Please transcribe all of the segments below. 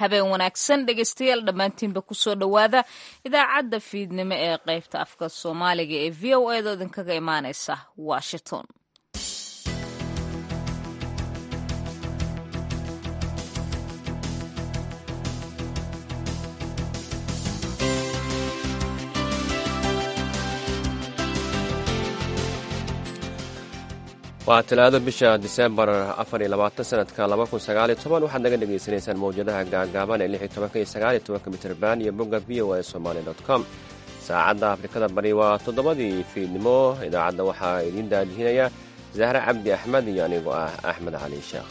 habeen wanaagsan dhegeystayaal dhammaantiinba kusoo dhowaada idaacadda fiidnimo ee qaybta afka soomaaliga ee v o edo idinkaga imaaneysa washington waa talaado bisha disembar afar iyo labaatan sanadka laba kun sagaaliyo toban waxaad naga dhagaysanaysaan mawjadaha gaagaaban ee lix iyo tobanka iyo sagaaliyo tobanka mitrban iyo bogga v o a somaali dot com saacadda afrikada bari waa toddobadii fiidnimo idaacadda waxaa idiin daadihinaya zahre cabdi axmed iyo anigoo ah axmed cali sheekh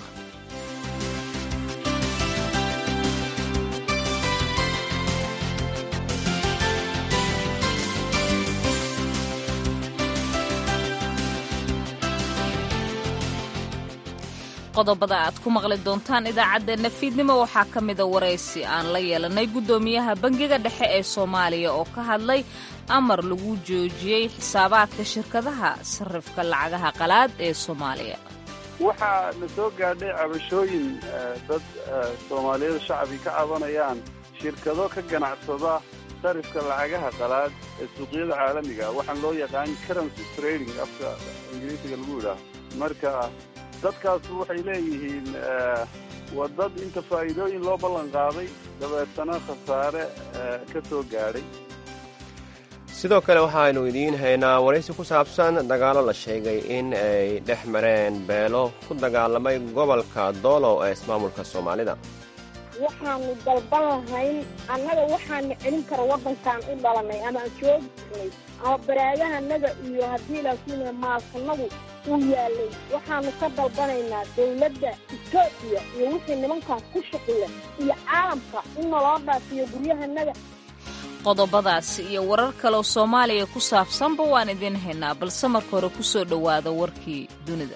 qodobada aad ku maqli doontaan idaacaddeenna fiidnimo waxaa ka mida waraysi aan la yeelanay guddoomiyaha bangiga dhexe ee soomaaliya oo ka hadlay amar lagu joojiyey xisaabaadka shirkadaha sarrifka lacagaha qalaad ee soomaaliya waxaa na soo gaadhay cabashooyin dad soomaaliyada shacbi ka cabanayaan shirkado ka ganacsada sarifka lacagaha qalaad ee suuqyada caalamiga waxaan loo yaqaan currency trading afka ingiriisiga lagu yidhaah marka dadkaas waxay leeyihiin waa dad inta faa'iidooyin loo ballan qaaday dabeetana khasaare ka soo gaadhay sidoo kale waxaaynu idiin haynaa waraysi ku saabsan dagaallo la sheegay in ay dhex mareen beelo ku dagaalamay gobolka doolow ee ismaamulka soomaalida waxaanu dalban lahayn annaga waxaana celin kara waddankan u dhalanay ama aan joogi jirnay ama baraagahanaga iyo haddii laakiin maasanadu uu yaalay waxaanu ka dalbanaynaa dawladda etoobiya iyo wixii nimankaas ku shuqula iyo caalamka in naloo dhaafiyo guryahanaga qodobadaasi iyo warar kaleoo soomaaliya ku saabsanba waan idiin haynaa balse marka hore ku soo dhowaada warkii dunida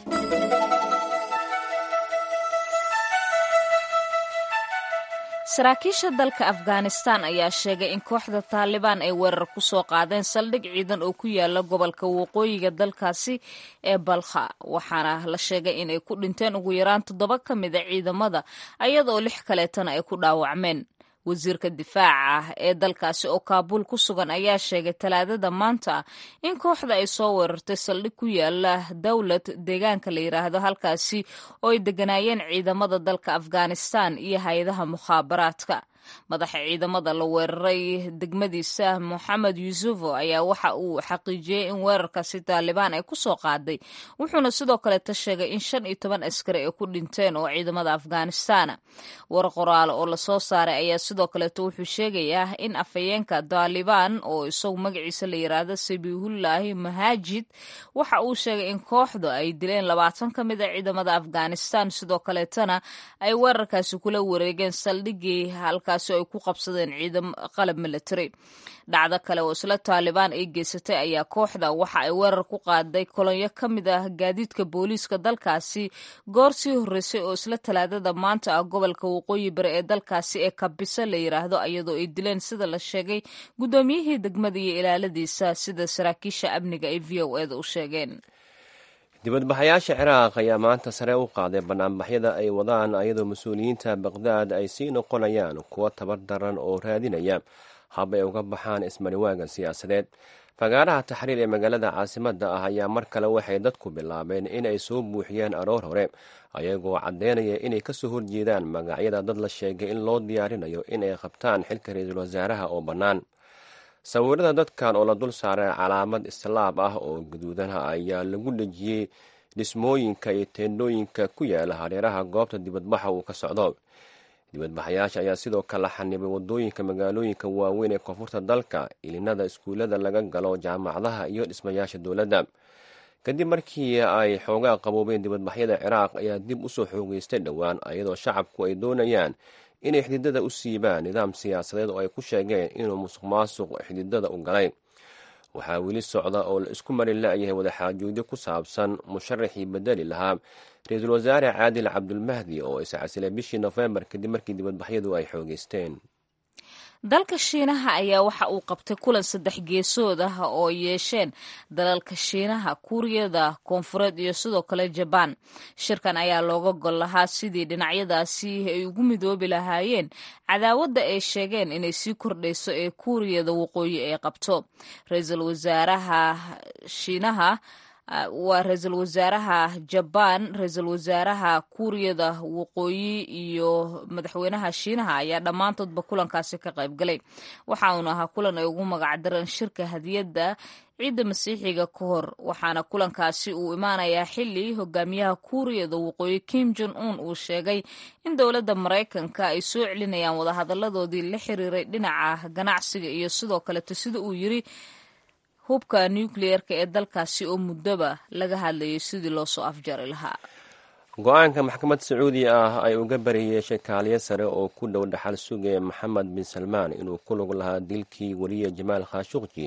saraakiisha dalka afghanistan ayaa sheegay in kooxda taalibaan ay weerar ku soo qaadeen saldhig ciidan oo ku yaala gobolka waqooyiga dalkaasi ee balkha waxaana la sheegay in ay ku dhinteen ugu yaraan toddoba ka mida ciidamada ayadoo lix kaleetana ay ku dhaawacmeen wasiirka difaaca ee dalkaasi oo kaabuul ku sugan ayaa sheegay talaadada maanta in kooxda ay soo weerartay saldhig ku yaala dowlad deegaanka la yidhaahdo halkaasi oo ay deganaayeen ciidamada dalka afghanistan iyo hay-adaha mukhaabaraadka madaxa ciidamada la weeraray degmadiisa moxamed yuusufo ayaa waxa uu xaqiijiyey in weerarkaasi taalibaan ay ku soo qaaday wuxuuna sidoo kaleeta sheegay in shan iyo toban askari ay ku dhinteen oo ciidamada afghanistana war qoraal oo lasoo saaray ayaa sidoo kaleeto wuxuu sheegayaa in afhayeenka taalibaan oo isagu magaciisa la yiraahdo sabiihullaahi mahaajid waxa uu sheegay in kooxdu ay dileen labaatan ka mid a ciidamada afghanistan sidoo kaleetana ay weerarkaasi kula wareegeen saldhigii halka ay ku qabsadeen ciidam qalab military dhacdo kale oo isla taalibaan ay geysatay ayaa kooxda waxa ay weerar ku qaaday kolonyo ka mid ah gaadiidka booliiska dalkaasi goor sii horreysay oo isla talaadada maanta ah gobolka waqooyi bari ee dalkaasi ee kabisa la yiraahdo iyadoo ay dileen sida la sheegay guddoomiyihii degmada iyo ilaaladiisa sida saraakiisha amniga ay v o eda u sheegeen dibadbaxayaasha ciraaq ayaa maanta sare u qaaday banaanbaxyada ay wadaan ayadoo mas-uuliyiinta baqdaad ay sii noqonayaan kuwo tabar daran oo raadinaya hab ay uga baxaan ismariwaaga siyaasadeed fagaaraha taxriir ee magaalada caasimadda ah ayaa mar kale waxay dadku bilaabeen inay soo buuxiyeen aroor hore ayagoo caddeynaya inay kasoo horjeedaan magacyada dad la sheegay in loo diyaarinayo inay qabtaan xilka ra-iisul wasaaraha oo bannaan sawirada dadkan oo la dul saaray calaamad islaab ah oo gaduudanha ayaa lagu dhejiyey dhismooyinka iyo teendhooyinka ku yaala hareeraha goobta dibadbaxa uu ka socdo dibadbaxayaasha ayaa sidoo kale xanibay wadooyinka magaalooyinka waaweyn ee koonfurta dalka ilinada iskuullada laga galo jaamacadaha iyo dhismayaasha dowladda kadib markii ay xoogaa qaboobeen dibadbaxyada ciraaq ayaa dib usoo xoogeystay dhowaan ayadoo shacabku ay doonayaan inay xididada u siibaan nidaam siyaasadeed oo ay ku sheegeen inuu musuq maasuq xididada u galay waxaa weli socda oo la isku mari la-yahay wadaxaajoodyo ku saabsan musharaxii bedeli lahaa ra-iisul wasaare caadil cabdulmahdi oo iscasilay bishii nofembar kadib markii dibadbaxyadu ay xoogeysteen dalka shiinaha ayaa waxa uu qabtay kulan saddex geesood ah oo yeesheen dalalka shiinaha kuuriyada koonfureed iyo sidoo kale jabaan shirkan ayaa looga gol lahaa sidii dhinacyadaasi ay ugu midoobi lahaayeen cadaawadda ay sheegeen inay sii kordhayso ee kuuriyada waqooyi ay qabto ra-iisul wasaaraha shiinaha waa ra-iisul wasaaraha jabaan ra-iisul wasaaraha kuuriyada waqooyi iyo madaxweynaha shiinaha ayaa dhammaantoodba kulankaasi ka qayb galay waxa uuna ahaa kulan ay ugu magacdareen shirka hadiyadda ciidda masiixiga ka hor waxaana kulankaasi uu imaanayaa xili hogaamiyaha kuuriyada waqooyi kim jon un uu sheegay in dowladda maraykanka ay soo celinayaan wadahadaladoodii la xiriiray dhinaca ganacsiga iyo sidoo kaleto sida uu yiri hubka nucleerka ee dalkaasi oo muddoba laga hadlayay sidii loo soo afjari lahaa go-aanka maxkamad sacuudi ah ay uga bari yeeshay kaaliyo sare oo ku dhow dhaxal sugaya maxamed bin salmaan inuu ku lug lahaa dilkii weliye jamaal khashuqji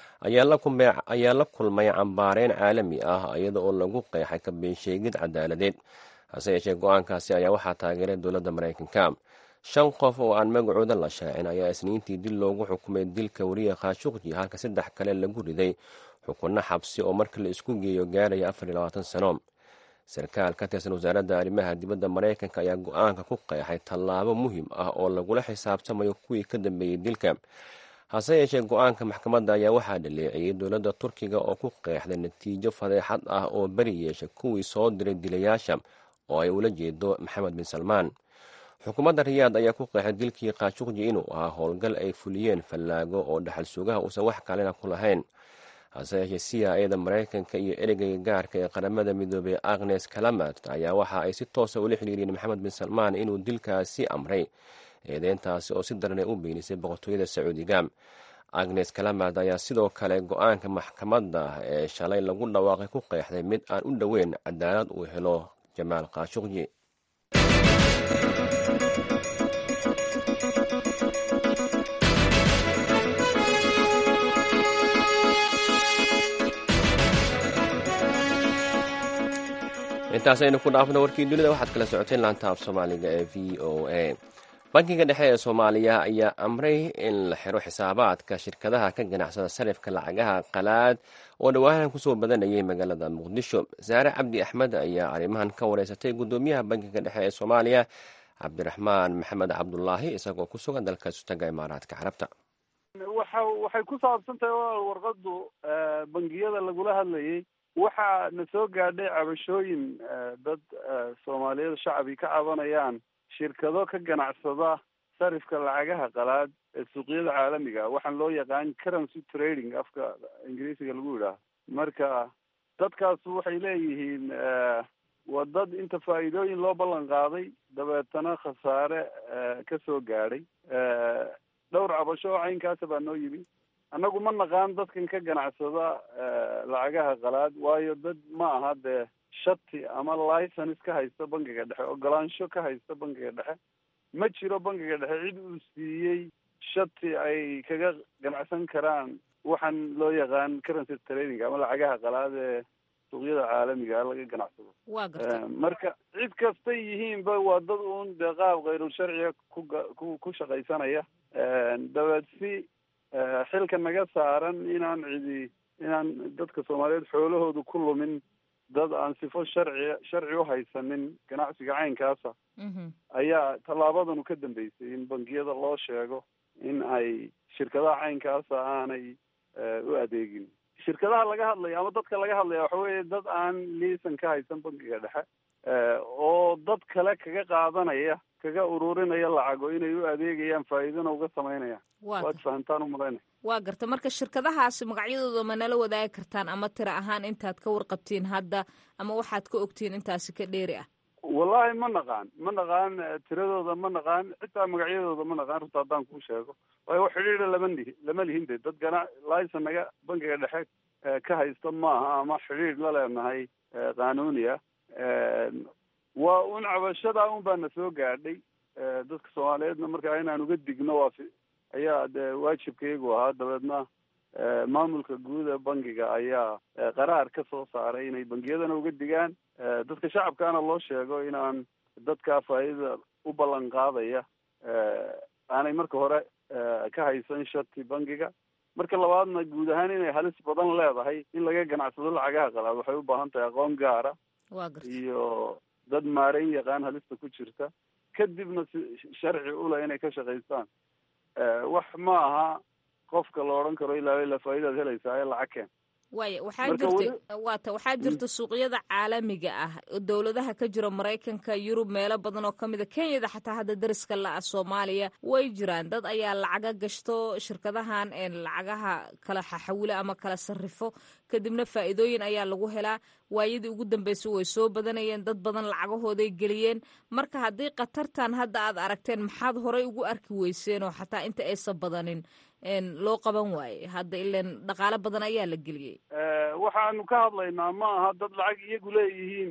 ayaa la kulmay cambaareyn caalami ah iyada oo lagu qeexay kabeensheegid cadaaladeed hase yeeshee go-aankaasi ayaa waxaa taageeray dowladda maraykanka shan qof oo aan magacooda la shaacin ayaa isniintii dil loogu xukumay dilka weriye khashuqji halka saddex kale lagu riday xukunno xabsi oo marka la isku geeyo gaaraya afar iyo labaatan sano sarkaal ka tirsan wasaaradda arrimaha dibadda maraykanka ayaa go-aanka ku qeexay tallaabo muhiim ah oo lagula xisaabtamayo kuwii ka dambeeyey dilka hase yeeshee go-aanka maxkamadda ayaa waxaa dhaleeciyey dowladda turkiga oo ku qeexday natiijo fadeexad ah oo beri yeesha kuwii soo diray dilayaasha oo ay ula jeedo maxamed bin salmaan xukuumadda riyaad ayaa ku qeexay dilkii khashuqji inuu ahaa howlgal ay fuliyeen fallaago oo dhaxal sugaha uusan wax kalena ku lahayn hase yeeshee c i a da maraykanka iyo ereyga gaarka ee qaramada midoobey agnes kalamat ayaa waxa ay si toosa ula xiriiriyeen maxamed bin salmaan inuu dilkaasi amray eedeyntaasi oo si daran ay u beenisay boqortooyada sacuudiga agnes kalamad ayaa sidoo kale go-aanka maxkamadda ee shalay lagu dhawaaqay ku qeexday mid aan u dhoweyn cadaalad uu helo jamaal khashuqji intaasaynu ku dhaafno warkii dunida waxaad kala socoteen laanta af soomaaliga ee v o a bankiga dhexe ee soomaaliya ayaa amray in la xiro xisaabaadka shirkadaha ka ganacsada sarifka lacagaha qalaad oo dhowaahan kusoo badanayay magaalada muqdisho saare cabdi axmed ayaa arrimahan ka wareysatay guddoomiyaha bankiga dhexe ee soomaaliya cabdiraxmaan maxamed cabdulaahi isagoo ku sugan dalka sutaga imaaraadka carabta waxa waxay ku saabsan tahay warqadu bangiyada lagula hadlayay waxaa na soo gaadhay cabashooyin dad soomaaliyeed shacbi ka cabanayaan shirkado ka ganacsada sarifka lacagaha qalaad ee suuqyada caalamiga waxaan loo yaqaan currency trading afka ingiriisiga lagu yidhaaho marka dadkaas waxay leeyihiin waa dad inta faa'iidooyin loo ballan qaaday dabeetana khasaare ka soo gaadhay dhowr cabasho oo caynkaasa baa noo yimi annagu ma naqaan dadkan ka ganacsada lacagaha qalaad waayo dad ma aha dee shati ama license ka haysta bankiga dhexe ogolaansho ka haysta bankiga dhexe ma jiro bankiga dhexe cid uu siiyey shati ay kaga ganacsan karaan waxaan loo yaqaan currency trading ama lacagaha qalaad ee suuqyada caalamiga laga ganacsado waa garta marka cid kastay yihiinba waa dad uun dee qaab kayrul sharciga kuga ku ku shaqaysanaya dabeed si xilka naga saaran inaan cidi inaan dadka soomaaliyeed xoolahoodu ku lumin dad aan sifo sharci sharci u haysanin ganacsiga caynkaasa ayaa tallaabadanu ka dambeysay in bangiyada loo sheego in ay shirkadaha caynkaasa aanay u adeegin shirkadaha laga hadlaya ama dadka laga hadlaya waxa weeye dad aan liisan ka haysan bankiga dhexe oo dad kale kaga qaadanaya kaga ururinaya lacago inay u adeegayaan faa'iidana uga samaynayaan waad fahantaan u malaynaya waa garta marka shirkadahaasi magacyadooda ma nala wadaagi kartaan ama tira ahaan intaad ka warqabtiin hadda ama waxaad ka ogtiin intaasi ka dheeri ah wallahi ma naqaan ma naqaan tiradooda ma naqaan xitaa magacyadooda ma naqaan runta haddaan kuu sheego waayo wax xidhiidha lama lihi lama lihin de dad gana licen naga bankiga dhexe ka haysta maaha ama xidhiidh la leenahay qanuuni ah waa un cabashadaa un baa na soo gaadhay dadka soomaaliyeedna markaa inaan uga digno waa fi ayaa dee waajibkaygu ahaa dabeedna maamulka guud ee bankiga ayaa qaraar ka soo saaray inay bangiyadana uga digaan dadka shacabkaana loo sheego inaan dadkaa faa'iidada u ballan qaadaya aanay marka hore ka haysan shati bangiga marka labaadna guud ahaan inay halis badan leedahay in laga ganacsado lacagaha qalaad waxay u baahan tahay aqoon gaara iyo dad maareyn yaqaan halista ku jirta kadibna si sharci ule inay ka shaqaystaan wax ma aha qofka la odhan karo ilaa ilaa faa'idaad helaysaa ee lacag keen waaya waxaa jirta waata waxaa jirta suuqyada caalamiga ah dowladaha ka jira maraykanka yurub meelo badan oo kamid a kenyada xataa hadda dariska la-ah soomaaliya way jiraan dad ayaa lacaga gashto shirkadahan lacagaha kala xaxawilo ama kala sarrifo kadibna faa'iidooyin ayaa lagu helaa waayadii ugu dambeysay way soo badanayeen dad badan lacagahooday geliyeen marka haddii khatartan hadda aad aragteen maxaad horey ugu arki weyseen oo xataa inta aysan badanin loo qaban waaye hadda ilan dhaqaalo badan ayaa la geliyey waxaanu ka hadlaynaa ma aha dad lacag iyagu leeyihiin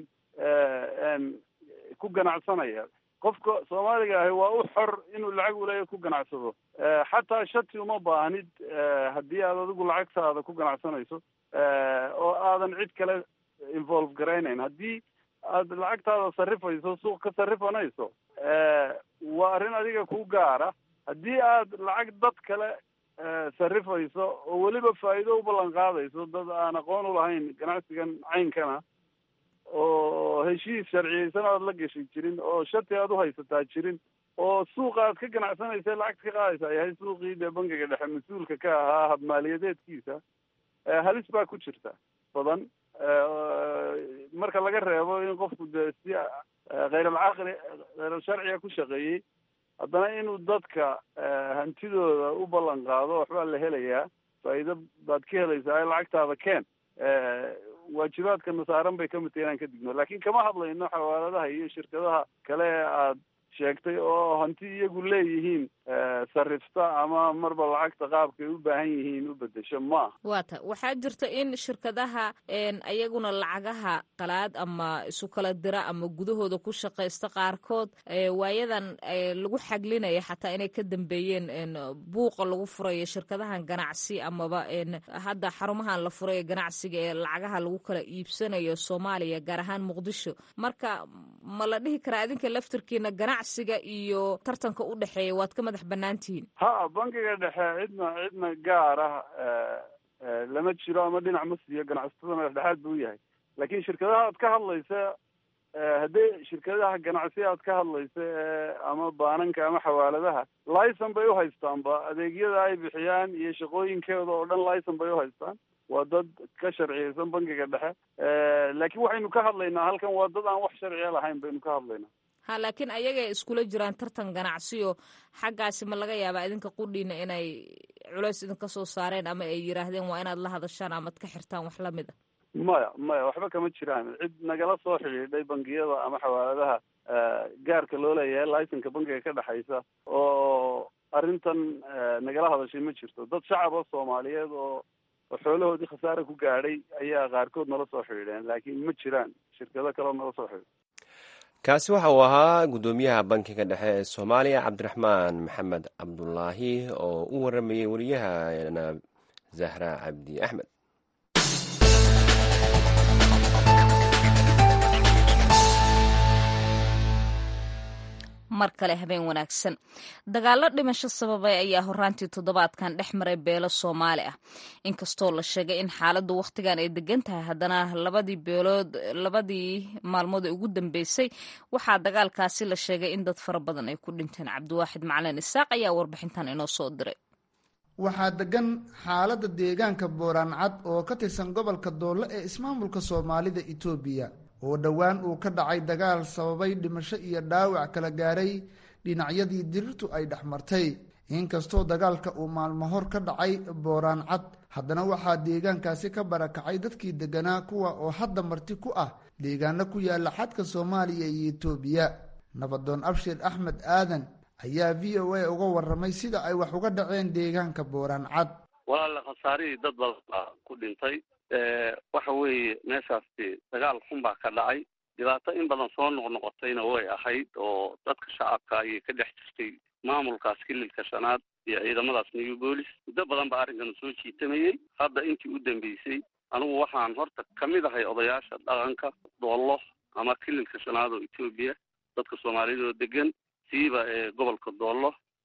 ku ganacsanaya qofka soomaaliga ahi waa u xor inuu lacag uleeya ku ganacsado xataa shati uma baahnid haddii aad adigu lacagtaada ku ganacsanayso oo aadan cid kale involve garaynayn haddii aad lacagtaada sarrifayso suuq ka sarrifanayso waa arrin adiga ku gaara haddii aad lacag dad kale sarrifayso oo weliba faa'iido u ballan qaadayso dad aan aqoon u lahayn ganacsigan caynkana oo heshiis sharciyeysan aad la gashi jirin oo shati aad u haysataa jirin oo suuqa aad ka ganacsanaysa lacagta ka qaadaysa yahay suuqii dee bangiga dhexe mas-uulka ka ahaa habmaaliyadeedkiisa halis baa ku jirta badan marka laga reebo in qofku dee si khayr-alcaqli khayr-alsharciga ku shaqeeyey haddana inuu dadka hantidooda u ballan qaado waxbaa la helayaa faa'iido baad ka helaysaa ee lacagtaada keen waajibaadka nasaaran bay kamid tahay inaan ka digno laakiin kama hadlayno xawaaladaha iyo shirkadaha kale ee aad sheegtay oo hanti iyagu leeyihiin sarrifta ama marba lacagta qaabkay u baahan yihiin u bedesho maaha waata waxaa jirta in shirkadaha ayaguna lacagaha qalaad ama isu kala dira ama gudahooda ku shaqaysta qaarkood waayadan lagu xaglinaya xataa inay ka dambeeyeen buuqa lagu furayo shirkadahan ganacsi amaba hadda xarumahan la furayo ganacsiga ee lacagaha lagu kala iibsanayo soomaaliya gaar ahaan muqdisho marka ma la dhihi karaa idinka laftirkiina ganacsiga iyo tartanka u dhexeeya waad ka madax bannaan tihiin ha bangiga dhexe cidna cidna gaar ah lama jiro ama dhinac ma siiyo ganacsatada madax dhexaad buu yahay laakiin shirkadaha aad ka hadlaysa haddii shirkadaha ganacsi aad ka hadlaysa ama baananka ama xawaaladaha licen bay uhaystaan adeegyada ay bixiyaan iyo shaqooyinkooda oo dhan licen bay uhaystaan waa dad ka sharciyeysan bangiga dhexe laakiin waxaynu ka hadlaynaa halkan waa dad aan wax sharciya lahayn baynu ka hadlaynaa ha laakiin ayagay iskula jiraan tartan ganacsiyo xaggaasi ma laga yaabaa idinka qudhiina inay culeys idinka soo saareen ama ay yidhaahdeen waa inaad la hadashaan amaad ka xirtaan wax lamid a maya maya waxba kama jiraan cid nagala soo xidhiidhay bangiyada ama xawaaladaha gaarka loo leeyahay licenka bangiga ka dhexaysa oo arrintan nagala hadashay ma jirto dad shacaba soomaaliyeed oo oo xoolahoodii khasaare ku gaadhay ayaa qaarkood nala soo xidhiidheen laakiin ma jiraan shirkado kaleo nala soo xidhiidh kaasi waxa uu ahaa guddoomiyaha bankiga dhexe ee soomaaliya cabdiraxmaan maxamed cabdulaahi oo u waramayey wariyahana zahra cabdi axmed mar kale habeen wanaagsan dagaallo dhimasho sababay ayaa horaantii toddobaadkan dhex maray beelo soomaali ah inkastoo la sheegay in xaaladdu wakhtigan ay degan tahay haddana labadii beelood labadii maalmood ee ugu dambeysay waxaa dagaalkaasi la sheegay in dad fara badan ay ku dhinteen cabdiwaaxid macalin isaaq ayaa warbixintan inoo soo diray waxaa degan xaaladda deegaanka booraancad oo ka tirsan gobolka doollo ee ismaamulka soomaalida itoobiya oo dhowaan uu ka dhacay dagaal sababay dhimasho iyo dhaawac kala gaaray dhinacyadii dirirtu ay dhex martay inkastoo dagaalka uu maalmo hor ka dhacay booraan cad haddana waxaa deegaankaasi ka barakacay dadkii deganaa kuwa oo hadda marti ku ah deegaano ku yaala xadka soomaaliya iyo itoobiya nabadoon abshir axmed aadan ayaa v o a uga waramay sida ay wax uga dhaceen deegaanka booraan cad walaale khasaarihii dad badan baa ku dhintay waxa weeye meeshaasi dagaal xun baa ka dhacay dhibaato in badan soo noqnoqotayna way ahayd oo dadka shacabka ayay ka dhex jirtay maamulkaas kililka shanaad iyo ciidamadaas new boolis muddo badan baa arrinkan soo jiitamayey hadda intii u dambeysay anigu waxaan horta kamid ahay odayaasha dhaqanka doollo ama kililka shanaad oo etoobiya dadka soomaaliyada oo degan siiba ee gobolka doollo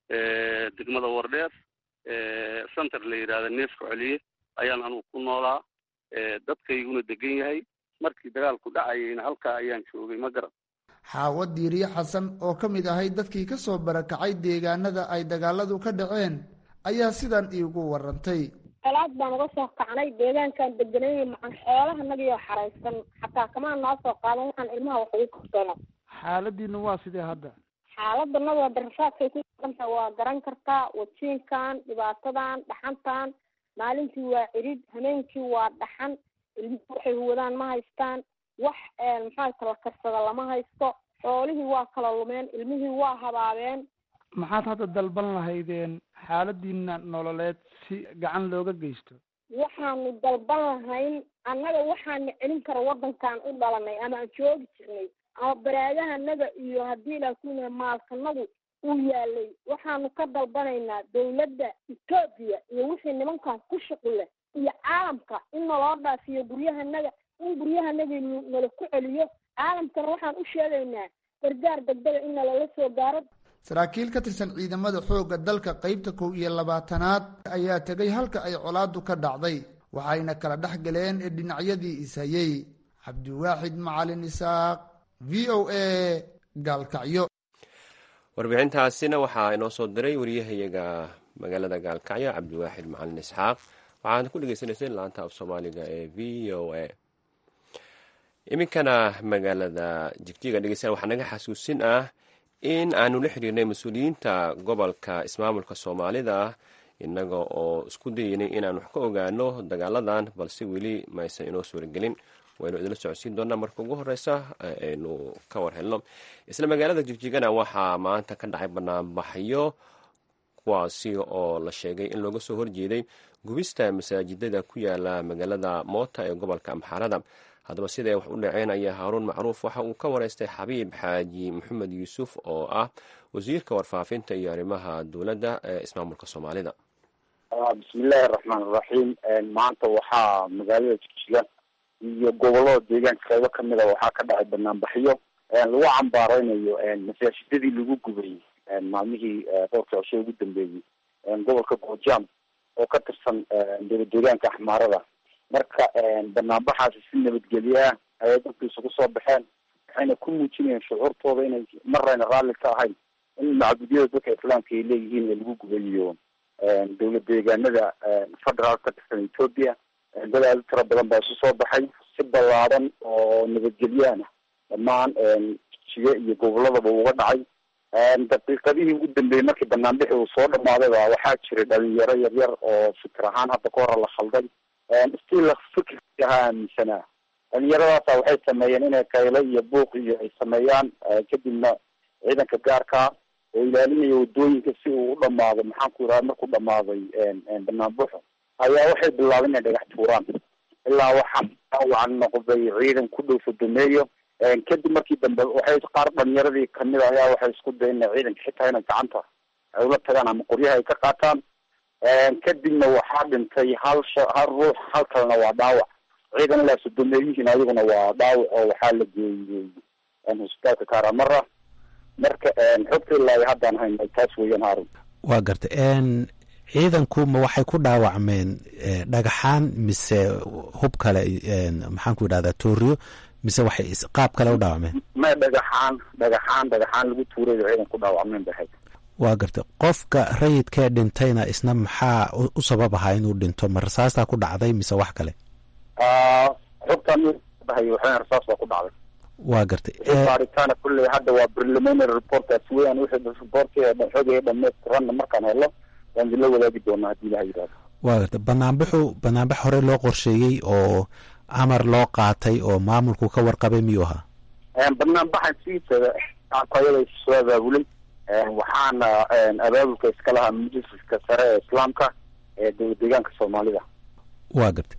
degmada wardheer center la yidhahda neefka celiye ayaan anugu ku noolaa dadkayguna degan yahay markii dagaalku dhacayayna halkaa ayaan joogay ma garan xaawo diiriye xasan oo ka mid ahay dadkii ka soo barakacay deegaanada ay dagaaladu ka dhaceen ayaa sidan iigu warantay colaad baan uga soo kacnay deegaankaan deganay macan xoolaha nagiyoo xaraysan xataa kamaa noo soo qaadan waxaan ilmaha wax ugu karsano xaaladiina waa sidee hadda xaaladanada darasaadkay ku dhanta waa garan kartaa wajiinkan dhibaatadan dhaxantan maalintii waa cirid hameenkii waa dhaxan ilmihii waxay huwadaan ma haystaan wax maxaa kala karsada lama haysto xoolihii waa kala lumeen ilmihii waa habaabeen maxaad hadda dalban lahaydeen xaaladiina nololeed si gacan looga geysto waxaanu dalban lahayn annaga waxaana celin kara waddankaan u dhalanay ama aan joogi jirnay ama baraagahanaga iyo haddii laakiin maalkanagu uu yaalay waxaanu ka dalbanaynaa dawladda etoobiya iyo wixii nimankan ku shuqule iyo caalamka in naloo dhaafiyo guryahanaga in guryahanagii nala ku celiyo caalamkana waxaan u sheegaynaa gargaar degdega in nalala soo gaaro saraakiil ka tirsan ciidamada xoogga dalka qeybta kow iyo labaatanaad ayaa tegay halka ay colaadu ka dhacday waxayna kala dhex galeen ee dhinacyadii ishayey cabdiwaaxid macalin isaaq v o a gaalkacyo warbixintaasina waxaa inoo soo diray wariyahayaga magaalada gaalkacyo cabdiwaaxid macalin isxaaq waxaad ku dhegeysaneyseen laanta af soomaaliga ee v o a iminkana magaalada jigjiga dhegeystayaal waxaa naga xasuusin ah in aanu la xiriirnay mas-uuliyiinta gobolka ismaamulka soomaalida innaga oo isku dayeynay inaan wax ka ogaano dagaaladan balse weli maysan inoo suuragelin waynu idinla socodsiin doonaa marka ugu horeysa aynu ka war helno isla magaalada jigjigana waxaa maanta ka dhacay banaanbaxyo kuwaasi oo la sheegay in looga soo horjeeday gubista masaajidada ku yaala magaalada moota ee gobolka amxaarada haddaba siday wax u dhaceen ayaa haaruun macruuf waxa uu ka wareystay xabiib xaaji maxamed yuusuf oo ah wasiirka warfaafinta iyo arrimaha dowladda ee ismaamulka soomaalida bismillahi araxmaan iraxiim maanta waxaa magaalada jigjiga iyo gobolada deegaanka qeybo kamida waxaa ka dhacay banaanbaxyo lagu cambaareynayo masaajidadii lagu gubay maalmihii roorka coshe ugu dambeeyey gobolka goojaam oo ka tirsan dowla deegaanka axmaarada marka banaanbaxaasi si nabadgelye ah ayay dadku isugu soo baxeen waxayna ku muujinayeen shucuurtooda inay marayna raalli ka ahayn in macbudyada dadka islaamka ay leeyihiin ee lagu gubayo dowla deegaanada federaal ka tirsan ethoopia dad aada u tiro badan baa isu soo baxay si ballaadan oo nabadgelyaana dhammaan jijiga iyo goboladaba uga dhacay daqiiqadihii ugu dambeeyey markii banaanbixi uu soo dhamaaday ba waxaa jiray dhalinyaro yaryar oo fikir ahaan hadda ka hora la khalday still fikirkii ahaa aaminsanaa dhalinyaradaasa waxay sameeyeen inay kaylo iyo buuq iyo ay sameeyaan kadibna ciidanka gaarkaa oo ilaalinaya wadooyinka si uu u dhamaado maxaan ku yidhaha markuu dhamaaday banaanbuxo ayaa waxay bilaabeen inay dhagax tuuraan ilaa waxaa dhaawacan noqday ciidan ku dhow sodomeeyo kadib markii dambe waxay qaar dhalinyaradii kamid a ayaa waxay isku dayen ina ciidanka xitaa inay gacanta ay ula tagaan ama qoryaha ay ka qaataan kadibna waxaa dhintay hal sha hal ruux hal kalena waa dhaawac ciidan ilaa sodomeeyihiin ayaguna waa dhaawac oo waxaa la geeyey hosbitaalka karamara marka xogta ilaa haddaan hayna taas weeyaan haarun waa gartay ciidanku ma waxay ku dhaawacmeen dhagaxaan mise hub kale maxaan ku yidhahdaa tooriyo mise waxay qaab kale u dhaawacmeen ma dhagaxaan dhagaxaan dhagaxaan lagu tuurayo ciidan ku dhaawacmeen bay ahayd waa gartay qofka rayidkee dhintayna isna maxaa u sabab ahaa inuu dhinto ma rasaastaa ku dhacday mise wax kale xogtaan bahayo waxayna rasaas baa ku dhacday waa gartay baaritaana kulley hadda waa preliminary reportkaas weeyaan wixii reportkii xogaya dhamaystiranna markaan helo waan idinla wadaagi doonaa haddii ilaha yidhahdo waa gartay banaanbaxu banaanbax hore loo qorsheeyey oo amar loo qaatay oo maamulku ka warqabay miyuu ahaa banaanbaxan sidiisada ayada soo abaabulay waxaana abaabulka iska lahaa majliska sare ee islaamka ee dowla deegaanka soomaalida waa gartay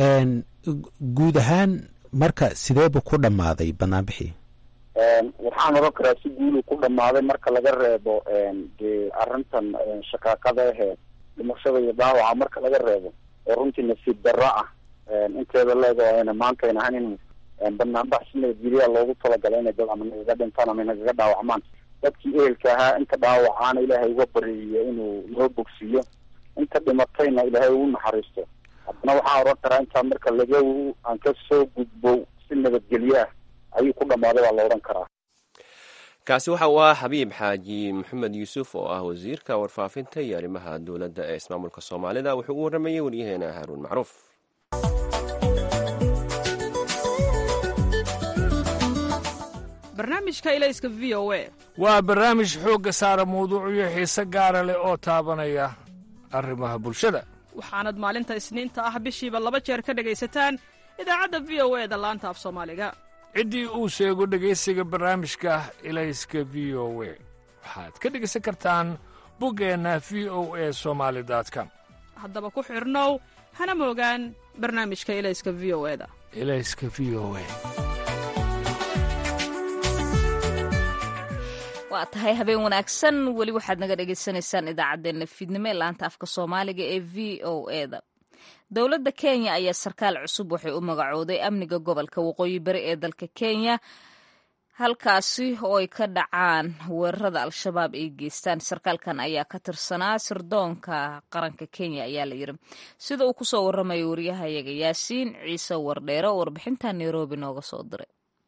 guud ahaan marka sideebu ku dhammaaday banaanbixii waxaan oran karaa si guulu ku dhamaaday marka laga reebo dee arrintan shaqaaqada ahee dhimashada iyo dhaawaca marka laga reebo oo runtii nasiib darro ah inteeda leego ayna maanta ayn ahayn in banaanbax si nabadgelyaa loogu talagalay inay dad ama nagaga dhintaan ama nagaga dhaawacmaan dadkii ehelka ahaa inta dhaawacaana ilaahay uga bariyo inuu noo bogsiiyo inta dhimatayna ilaahay ugu naxariisto haddana waxaan odhan karaa intaa marka laga aan ka soo gudbo si nabadgelyo ah ayuu ku dhammaaday baa la odhan karaa kaasi waxa uu ahaa xabiib xaaji maxamed yuusuf oo ah wasiirka warfaafinta iyo arrimaha dowladda ee ismaamulka soomaalida wuxuu u waramayey waryaheena haaruun macruuf barnaamijka ilayska v o a waa barnaamij xoogga saara mawduucyo xiise gaara leh oo taabanaya arrimaha bulshada waxaanad maalinta isniinta ah bishiiba laba jeer ka dhegaysataan idaacadda v o e da laanta af soomaaliga ciddii uu sheego dhegaysiga barnaamijka ilayska v o we waxaad ka dhegaysan kartaan buggeenna v o e somaali com haddaba ku xidhnow hana moogaan barnaamijka ilayska v o e da ilayska v o e waa tahay habeen wanaagsan weli waxaad naga dhagaysanaysaan idaacaddeenna fiidnimo ee laanta afka soomaaliga ee v o e da dowladda kenya ayaa sarkaal cusub waxay u magacooday amniga gobolka waqooyi bari ee dalka kenya halkaasi oo ay ka dhacaan weerarada al-shabaab ay geystaan sarkaalkan ayaa ka tirsanaa sirdoonka qaranka kenya ayaa la yiri sida uu kusoo waramayo waryahayaga yaasiin ciise wardheere oo warbixinta nairobi nooga soo diray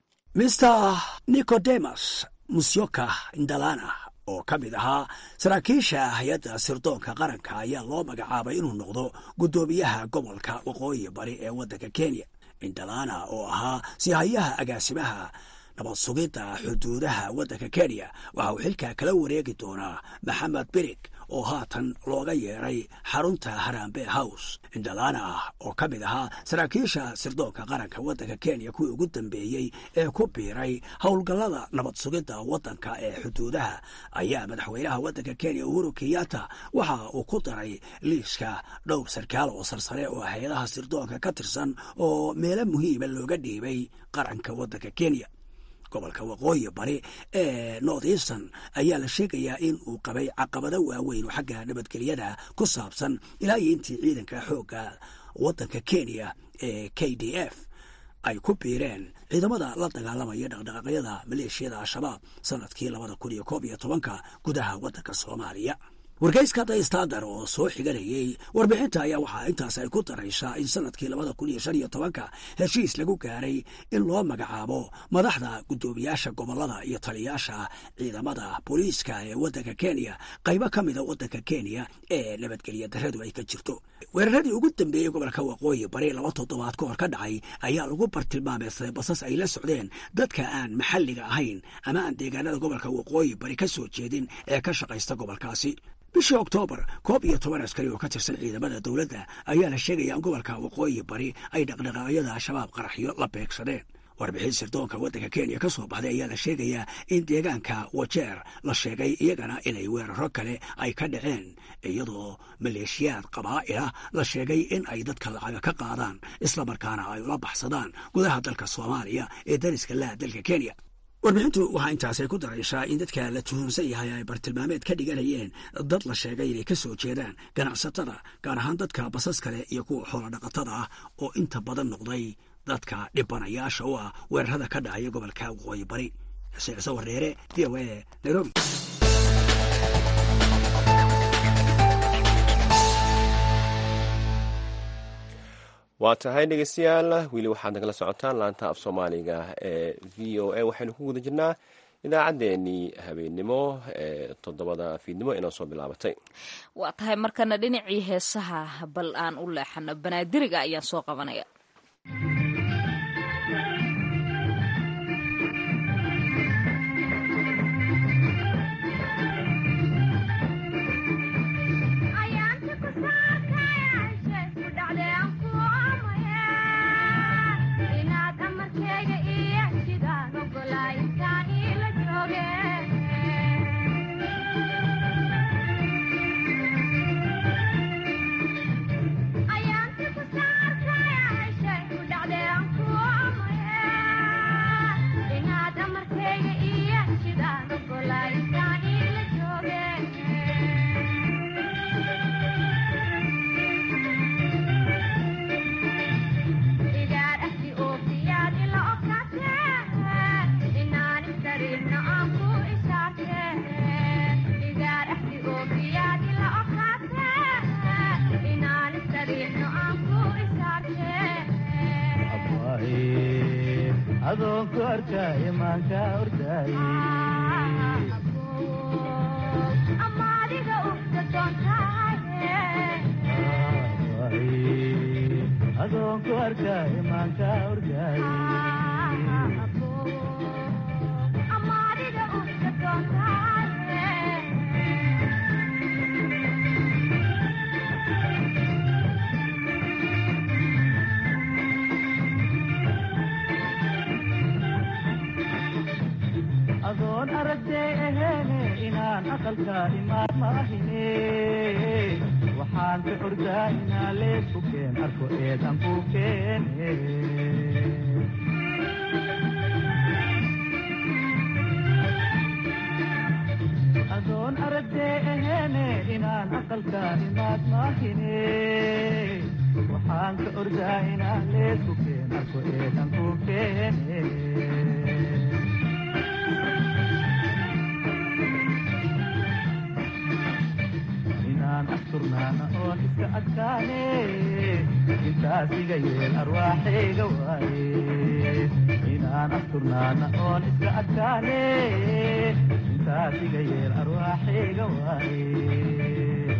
mr nicodemus musyoka indalana oo ka mid ahaa saraakiisha hay-adda sirdoonka qaranka ayaa loo magacaabay inuu noqdo guddoomiyaha gobolka waqooyi bari ee waddanka kenya indalana oo ahaa sihayaha agaasimaha nabad sugidda xuduudaha waddanka kenya waxa uu xilka kala wareegi doonaa maxamed birig oo haatan looga yeedhay xarunta harambe house indalana oo ka mid ahaa saraakiisha sirdoonka qaranka waddanka kenya kuwii ugu dambeeyey ee ku biiray howlgallada nabad sugidda waddanka ee xuduudaha ayaa madaxweynaha waddanka kenya uhuru kenyatta waxa uu ku daray liiska dhowr sarkaal oo sarsare oo hay-adaha sirdoonka ka tirsan oo meelo muhiima looga dhiibay qaranka waddanka kenya gobolka waqooyi bari ee north eastern ayaa la sheegayaa in uu qabay caqabado waaweyn oo xagga nabadgelyada ku saabsan ilaa iyo intii ciidanka xoogga waddanka kenya ee k d f ay ku biireen ciidamada la dagaalamaya dhaqdhaqaaqyada maleeshiyada al-shabaab sanadkii labada kun iyo koob iyo tobanka gudaha waddanka soomaaliya wargeyska the standard oo soo xiganayey warbixinta ayaa waxaa intaas ay ku daraysaa in sanadkii labada kun iyo shan iyo tobanka heshiis lagu gaaray in loo magacaabo madaxda guddoomiyaasha gobolada iyo taliyaasha ciidamada booliiska ee waddanka kenya qaybo ka mida waddanka kenya ee nabadgelya daradu ay ka jirto weeraradii ugu dambeeyey gobolka waqooyi bari laba toddobaad ka hor ka dhacay ayaa lagu bartilmaameysaday basas ay la socdeen dadka aan maxalliga ahayn ama aan deegaanada gobolka waqooyi bari ka soo jeedin ee ka shaqaysta gobolkaasi bishii oktoobar koob iyo toban askari oo ka tirsan ciidamada dowladda ayaa la sheegaya in gobolka waqooyi bari ay dhaqdhaqaaqyada al-shabaab qaraxyo la beegsadeen warbixin sirdoonka waddanka kenya ka soo baxday ayaa la sheegayaa in deegaanka wajeer la sheegay iyagana inay weeraro kale ay ka dhaceen iyadoo maleeshiyaad qabaa'ila la sheegay in ay dadka lacaga ka qaadaan islamarkaana ay ula baxsadaan gudaha dalka soomaaliya ee dariska laha dalka kenya warbixintu waxaa intaasay ku daraysaa in dadka la tuhunsan yahay ay bartilmaameed ka dhiganayeen dad la sheegay inay ka soo jeedaan ganacsatada gaar ahaan dadka basas kale iyo kuwa xoolodhaqatada ah oo inta badan noqday dadka dhibanayaasha u ah weerarada ka dhacaya gobolka waqooyi bari sicso wareere v o a nairobi waa tahay dhegeystayaal weli waxaad nagala socotaan laanta af soomaaliga ee v o a waxaynu ku guda jirnaa idaacaddeenii habeennimo ee toddobada fiidnimo inoo soo bilaabatay waa tahay markana dhinacii heesaha bal aan u leexano banaadiriga ayaan soo qabanaya Ayaan ku saartay adoonku arkaayo maanka ordaaye adoonku arkaayo maanka ordaaye adoon aragtay aheene inaan aqalka imaan maahine waxaan ka ordaa inaan leesku keen arko eedan ku keene adoon aragtay aheene inaan aqalka imaad maahine waxaan ka ordaa inaan leesku keen arko eedan ku keene inaan asturnaana oon iska adkaane intaas iga yeel arwaaxayga waaye inaan asturnaana oon iska adkaane intaas iga yeel arwaaxayga waaye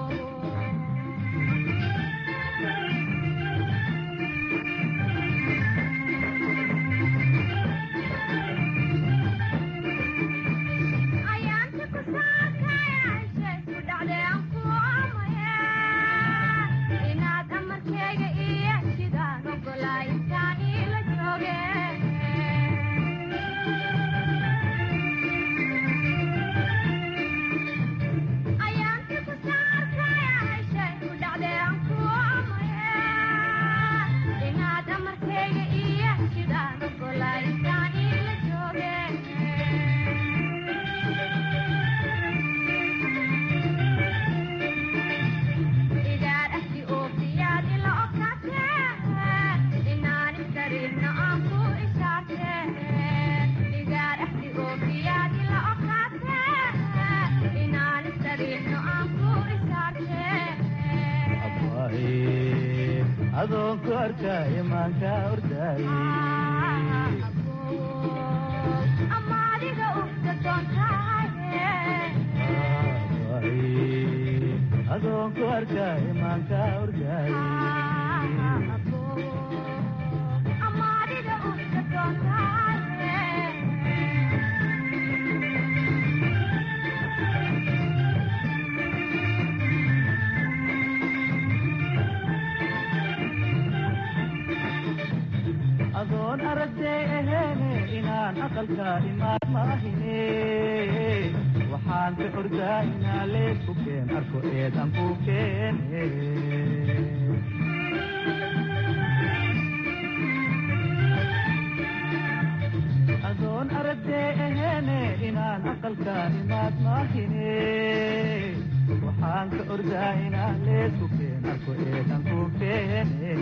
adoonku arkaayo maanka ordaaye adoonku arkaayo maanka ordaaye adoon aragtay aheene inaan aqalka imaad maahine waxaan ka ordaa inaan leesku keen arko eedan ku keene adoon aragtay aheene inaan aqalka imaad maahine waxaan ka ordaa inaan leesku keen arko eedan ku keene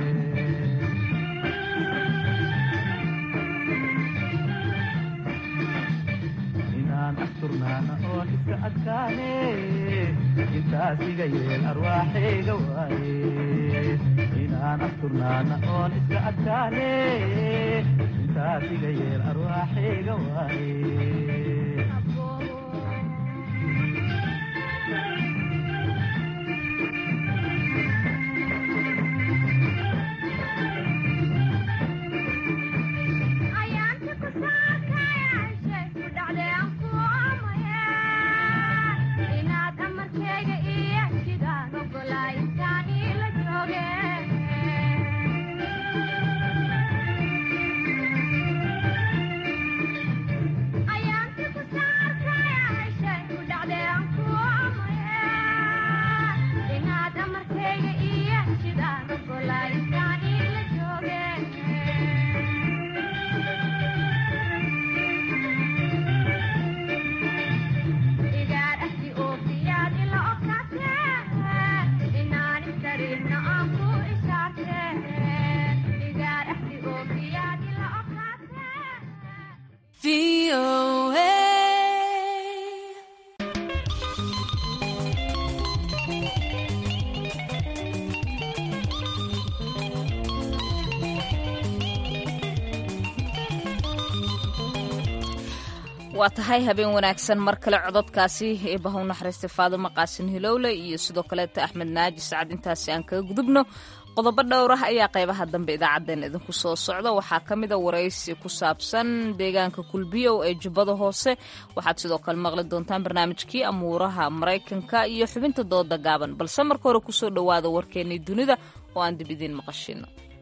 inaan asturnaana oon iska adkaane intaas iga yeel arwaaxayga waaye inaan asturnaana oon iska adkaane intaas iga yeel arwaaxayga waaye waa tahay habeen wanaagsan mar kale cododkaasi eebaha u naxariistay faadimo qaasin hilowle iyo sidoo kaleeta axmed naaji sacad intaasi aan kaga gudubno qodobo dhowr ah ayaa qaybaha dambe idaacaddeen idinku soo socda waxaa ka mid a waraysi ku saabsan deegaanka kulbiyow ee jubbada hoose waxaad sidoo kale maqli doontaan barnaamijkii amuuraha maraykanka iyo xubinta dooda gaaban balse marka hore kusoo dhowaada warkeennii dunida oo aan dib idiin maqashino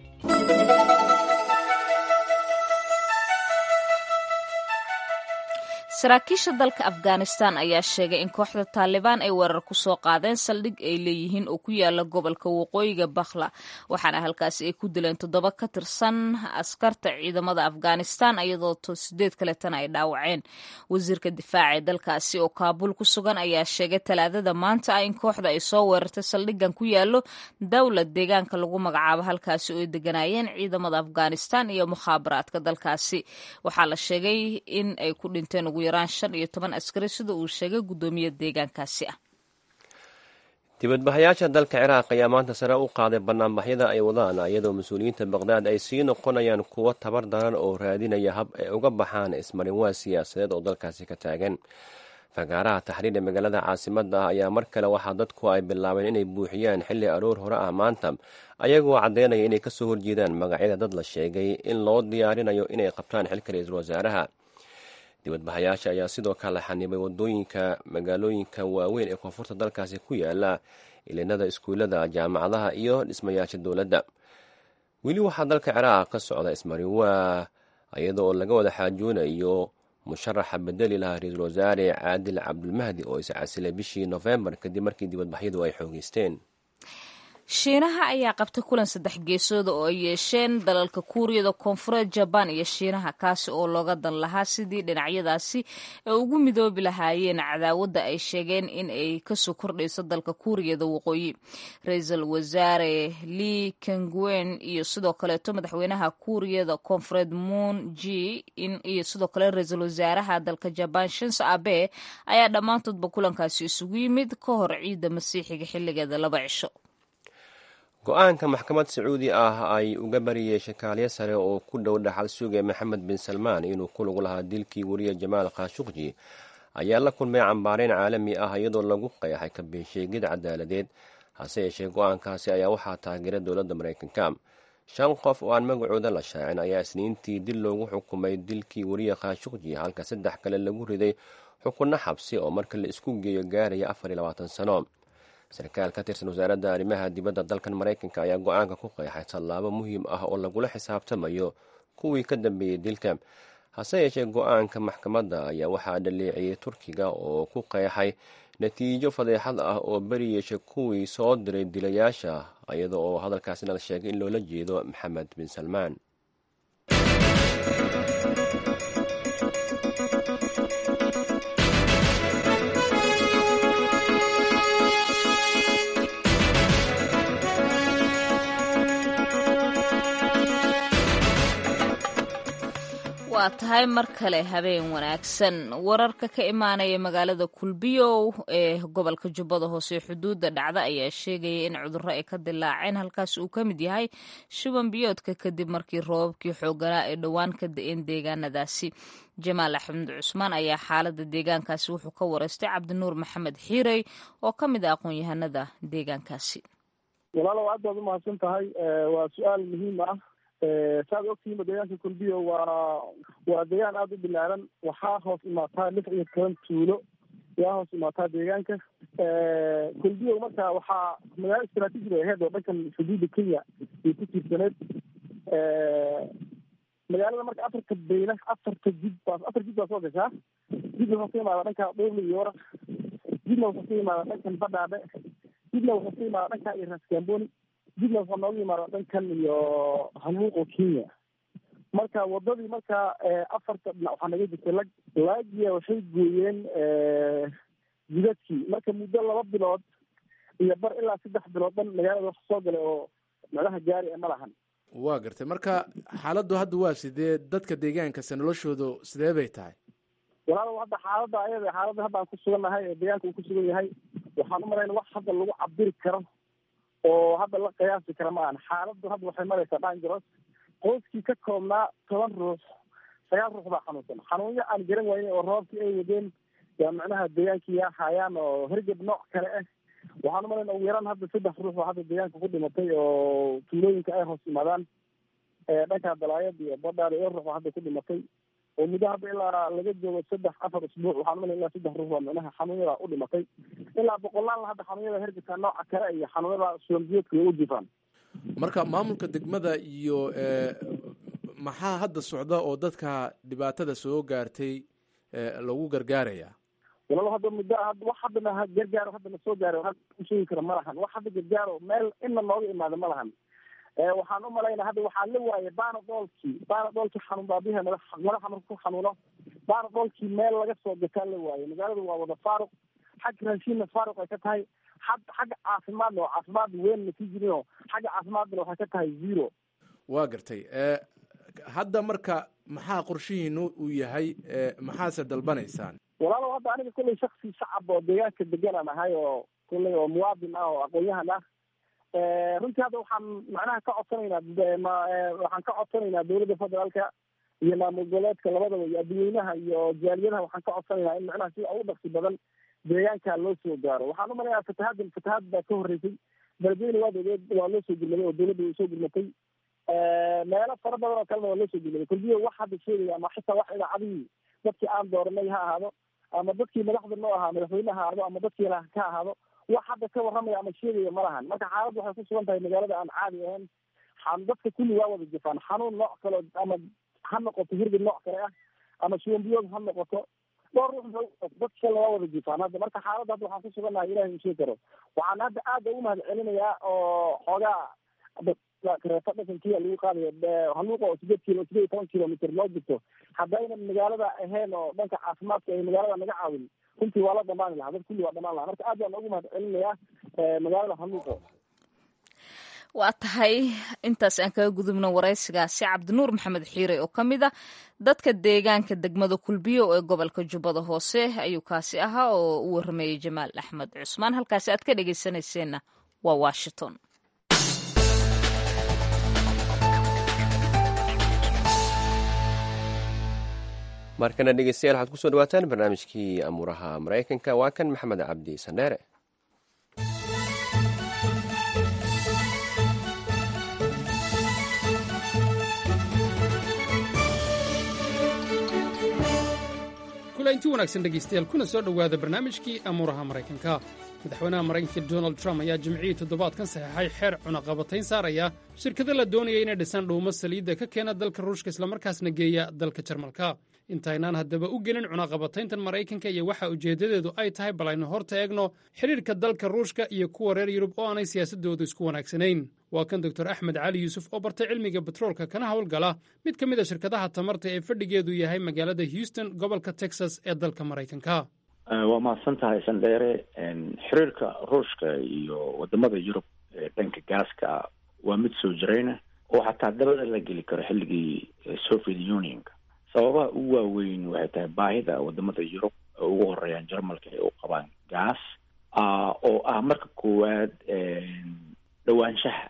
saraakiisha dalka afghanistan ayaa sheegay in kooxda taalibaan ay weerar ku soo qaadeen saldhig ay leeyihiin oo ku yaala gobolka waqooyiga bakhla waxaana halkaasi ay ku dileen toddoba ka tirsan askarta ciidamada afghanistan iyadoo sideed kaletana ay dhaawaceen wasiirka difaaca ee dalkaasi oo kaabul ku sugan ayaa sheegay talaadada maanta ah in kooxda ay soo weerartay saldhigan ku yaalo dowlad deegaanka lagu magacaabo halkaasi oo ay deganayeen ciidamada afghanistan iyo mukhaabaraadka dalkaasi waxaa la sheegay in ay ku dhinteen ugu yaraan shan iyo toban askari sida uu sheegay guddoomiya deegaankaasi ah dibadbaxayaasha dalka ciraaq ayaa maanta sare u qaaday banaanbaxyada ay wadaan iyadoo mas-uuliyiinta baqhdaad ay sii noqonayaan kuwo tabar daran oo raadinaya hab ay uga baxaan ismarinwaa siyaasadeed oo dalkaasi ka taagan fagaaraha taxriir ee magaalada caasimada ah ayaa mar kale waxaa dadku ay bilaabeen inay buuxiyaan xilli aroor hore ah maanta ayagoo caddeynaya inay kasoo horjeedaan magacyada dad la sheegay in loo diyaarinayo inay qabtaan xilka ra-iisul wasaaraha dibadbaxayaasha ayaa sidoo kale xanibay wadooyinka magaalooyinka waaweyn ee koonfurta dalkaasi ku yaala ilinada iskuullada jaamacadaha iyo dhismayaasha dowladda weli waxaa dalka ciraaq ka socda ismariwaa iyada oo laga wada xaajoonayo musharaxa bedeli lahaa ra-iisul wasaare caadil cabdulmahdi oo iscasilay bishii nofembar kadib markii dibadbaxyadu ay xoogeysteen shiinaha ayaa qabtay kulan saddex geesooda oo ay yeesheen dalalka kuuriyada koonfureed jabaan iyo shiinaha kaasi oo looga dan lahaa sidii dhinacyadaasi ay ugu midoobi lahaayeen cadaawadda ay sheegeen in ay kasoo kordhayso dalka kuuriyada waqooyi ra-iisul wasaare li kangwen iyo sidoo kaleeto madaxweynaha kuuriyada koonfureed moon g iyo sidoo kale ra-iisul wasaaraha dalka jabaan shinso abe ayaa dhammaantoodba kulankaasi isugu yimid ka hor ciidda masiixiga xilligeeda laba cisho go-aanka maxkamad sacuudi ah ay uga bariyey shakaalyo sare oo ku dhow dhaxal suge maxamed bin salmaan inuu ku lug lahaa dilkii weriye jamaal khashuqji ayaa la kulmay cambaareyn caalami ah iyadoo lagu qeexay kabeensheegid cadaaladeed hase yeeshee go-aankaasi ayaa waxaa taageeray dowladda maraykanka shan qof oo aan magacooda la shaacin ayaa isniintii dil loogu xukumay dilkii weriye khashuqji halka saddex kale lagu riday xukunno xabsi oo marka la isku geeyo gaaraya afar iyo labaatan sano sarkaal ka tirsan wasaaradda arrimaha dibadda dalkan maraykanka ayaa go-aanka ku qeexay tallaabo muhiim ah oo lagula xisaabtamayo kuwii ka dambeeyey dilka hase yeeshee go-aanka maxkamadda ayaa waxaa dhaleeciyey turkiga oo ku qeexay natiijo fadeexad ah oo beri yeeshay kuwii soo diray dilayaasha iyada oo hadalkaasina la sheegay in loola jeedo maxamed bin salmaan waa tahay mar kale habeen wanaagsan wararka ka imaanaya magaalada kulbiyow ee gobolka jubbada hoose xuduudda dhacda ayaa sheegaya in cudurro ay ka dilaaceen halkaas uu ka mid yahay shuban biyoodka kadib markii roobabkii xooganaa ay dhowaan ka da-een deegaanadaasi jamaal axmed cusmaan ayaa xaalada deegaankaasi wuxuu ka wareystay cabdinuur maxamed xiirey oo ka mid ah aqoon-yahanada deegaankaasi walaalow aad baad umahadsan tahay waa su-aal muhiim ah saad ogtihiinba deegaanka kulbiyo waa waa deegaan aada u bilaaran waxaa hoos imaataa lix iyo toban tuulo yaa hoos imaataa deegaanka kulbiyo marka waxaa magaalo istraatiiji bay ahayd oo dhankan xuduudda kenya ay ku tiirsaneed magaalada marka afarta beyna afarta jid baa afar jid baa soo gashaa jidna wuxuu ka imaada dhanka dhuurli iyo warak jidna wuxuu ka imaada dhankan badhaadhe jidna wuxuu ka imaada dhanka iyo raskamboni jidna wuxuu nooga yimaada dhankan iyo hamuuqo kenya marka wadadii marka afarta dhinac waxaa naga jirtay lag laagiya waxay gooyeen jidadkii marka muddo laba bilood iyo bar ilaa saddex bilood dhan magaalada wax soo galay oo macnaha gaari e ma lahan waa gartay marka xaaladdu hadda waa sidee dadka deegaankase noloshoodu sidee bay tahay walaalow hadda xaaladda ayada xaaladda hadda aan ku sugannahay ee deegaanka uu ku sugan yahay waxaan u malayna wax hadda lagu cabiri karo oo hadda la qiyaasi kara ma ahan xaaladdu hadda waxay maraysaa dhangaros qoyskii ka koobnaa toban ruux sagaal ruux baa xanuunsan xanuunyo aan garan waynin oo roobkii ay wadeen yaa macnaha deegaankii yaa hayaan oo hergeb nooc kale ah waxaan umalayn ugu yaraan hadda saddex ruux oo hadda deegaanka ku dhimatay oo tuulooyinka ay hoos yimaadaan dhanka dalaayad iyo badhaar iyo ruux hadda ku dhimatay oo muddo hadda ilaa laga joogo saddex afar usbuuc waxaan umalayn ilaa saddex ruux baa macnaha xanuunyada u dhimatay ilaa boqolaal hadda xanuunyada hergebka nooca kale iyo xanuunyada suwanbiyoodka way u jifaan marka maamulka degmada iyo maxaa hadda socda oo dadka dhibaatada soo gaartay lagu gargaaraya walaal hadda muddo wax haddana gargaaro haddana soo gaaro sheegi kara ma lahan wax hadda gargaaro meel inna nooga imaada ma lahan waxaan umalaynaa hadda waxaa la waayay baanadoolkii baanadoolkii xanuun baabiha madax madaxa marka ku xanuuno baanadoolkii meel laga soo gataa la waayay magaalada waa wada faaruq xagga raashiinna faaruq ay ka tahay had xagga caafimaadna oo caafimaad weyn ma sii jirinoo xagga caafimaadna waxay ka tahay zero waa gartay hadda marka maxaa qorshihiinu uu yahay maxaase dalbanaysaan walaalow hadda aniga kullay shaksi shacab oo deegaanka deganaan ahay oo kullay oo muwaadin ah oo aqoon-yahan ah runtii hadda waxaan macnaha ka codsanaynaa waxaan ka codsanaynaa dawladda federaalka iyo maamul goboleedka labadaba iyo adduweynaha iyo jaaliyadaha waxaan ka codsanaynaa in macnaha sida ugu dhaqsi badan deegaanka loo soo gaaro waxaan umalayaa fatahaaddan fatahaad baa ka horreysay beledweyne waad ogeed waa loo soo gurmaday oo dawladda way soo gurmatay meelo fara badan oo kalena waa loo soo gurmaday kulbiyo wax hadda sheegaya ama xitaa wax idaacadihii dadkii aan dooranay ha ahaado ama dadkii madaxda noo ahaa madaxweyne ha ahaado ama dadkii la ka ahaado wax hadda ka warramaya ama sheegaya ma lahan marka xaaladda waxay ku sugan tahay magaalada aan caadi ahayn dadka kulli waa wada jifaan xanuun nooc kale ama ha noqoto hirgib nooc kale ah ama shuwanbiyood ha noqoto dhowr ruux dadka kale waa wada jifaan hadda marka xaaladda hadda waxaan ku sugannahay ilahay u sheegi karo waxaan hadda aada ugu mahad celinayaa oo xoogaa kareeto dhakankiia lagu qaadayo haluuqa oo sideed kilo sideed iyo toban kilomitr loo jirto haddayna magaalada ahayn oo dhanka caafimaadka ay magaalada naga caawin runtii waa la dhamaani lahaa dad kulli waa dhamaan lahaa marka aad baan ugu mahad celinayaa magaalada haluuqo waa tahay intaas aan kaga gudubno waraysigaasi cabdinuur maxamed xiire oo ka mid ah dadka deegaanka degmada kulbiyo ee gobolka jubbada hoose ayuu kaasi ahaa oo u waramayey jamaal axmed cusmaan halkaasi aad ka dhegeysanayseena waa washington markana dhegeystayaal waxaad kusoo dhawaataan barnaamijkii amuuraha maraykanka waa kan maxamed cabdi sandheere kulanti wanaagsan dhegaystayaal kuna soo dhowaada barnaamijkii amuuraha maraykanka madaxweynaha maraykanka donald trump ayaa jimcihii toddobaadkan saxeexay xeer cunaqabatayn saaraya shirkado la doonaya inay dhisaan dhuumo saliidda ka keena dalka ruushka islamarkaasna geeya dalka jarmalka intaynaan haddaba u gelin cunaqabatayntan maraykanka iyo waxa ujeeddadeedu ay tahay bal aynu horta eegno xidhiirka dalka ruushka iyo kuwa reer yurub oo aanay siyaasaddoodu isku wanaagsanayn waa kan doktor axmed cali yuusuf oo bartay cilmiga betroolka kana howlgala mid ka mid a shirkadaha tamarta ee fadhigeedu yahay magaalada houston gobolka texas ee dalka maraykanka waa mahadsan tahay sandheere xiriirka ruushka iyo wadamada yurub ee dhanka gaaska waa mid soo jirayna oo xataa dabada la geli karo xilligii soviet unionka sababaha ugu waaweyn waxay tahay baahida wadamada yurub oo ugu horeeyaan jarmalka ay u qabaan gaas oo ah marka koowaad dhowaanshaha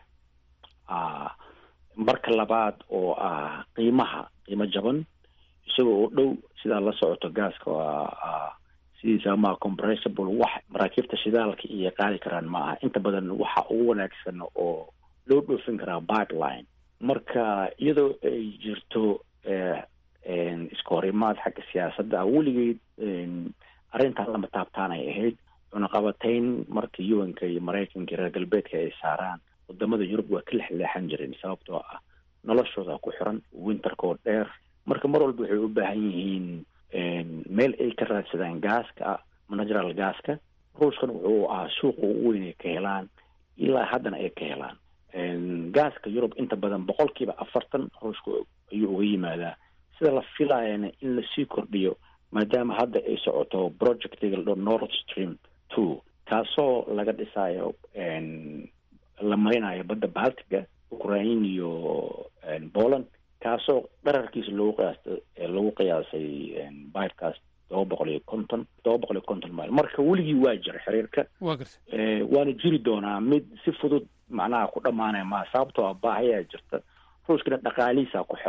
marka labaad oo ah qiimaha qiimo jaban isagoo oo dhow sidaa la socoto gaaska waa sidiisa ma compressible wax maraakiibta shidaalka iyo qaadi karaan ma aha inta badan waxa ugu wanaagsan oo loo dhoofin karaa pipeline marka iyadoo ay jirto iska horimaad xagga siyaasadda weligeed arrintan lama taabtaan ay ahayd cunaqabatayn marka yuwanka iyo maraykanka iyo reer galbeedka ay saaraan wadamada yurub waa ka lexleexan jireen sababtoo ah noloshooda ku xiran winterkoo dheer marka mar walba waxay u baahan yihiin meel ay ka raadsadaan gaaska natural gaaska ruushkan wuxuu ahaa suuqa ugu weyn ay ka helaan ilaa haddana ay ka helaan gaaska yurub inta badan boqolkiiba afartan ruushka ayuu uga yimaadaa sida la filayana in lasii kordhiyo maadaama hadda ay socoto projectiga ladhao north stream two kaasoo laga dhisayo la marinayo badda baltiga ukraine iyo poland kaasoo dherarkiisa lagu qiyaasta lagu qiyaasay bibekaas todoba boqol iyo konton todoba boqol iyo konton mile marka weligii waa jira xiriirka waa garta waana jiri doonaa mid si fudud macnaha ku dhamaanaya maa sababtoo ah baahayaa jirta ruushkana dhaqaalihiisa ku xiran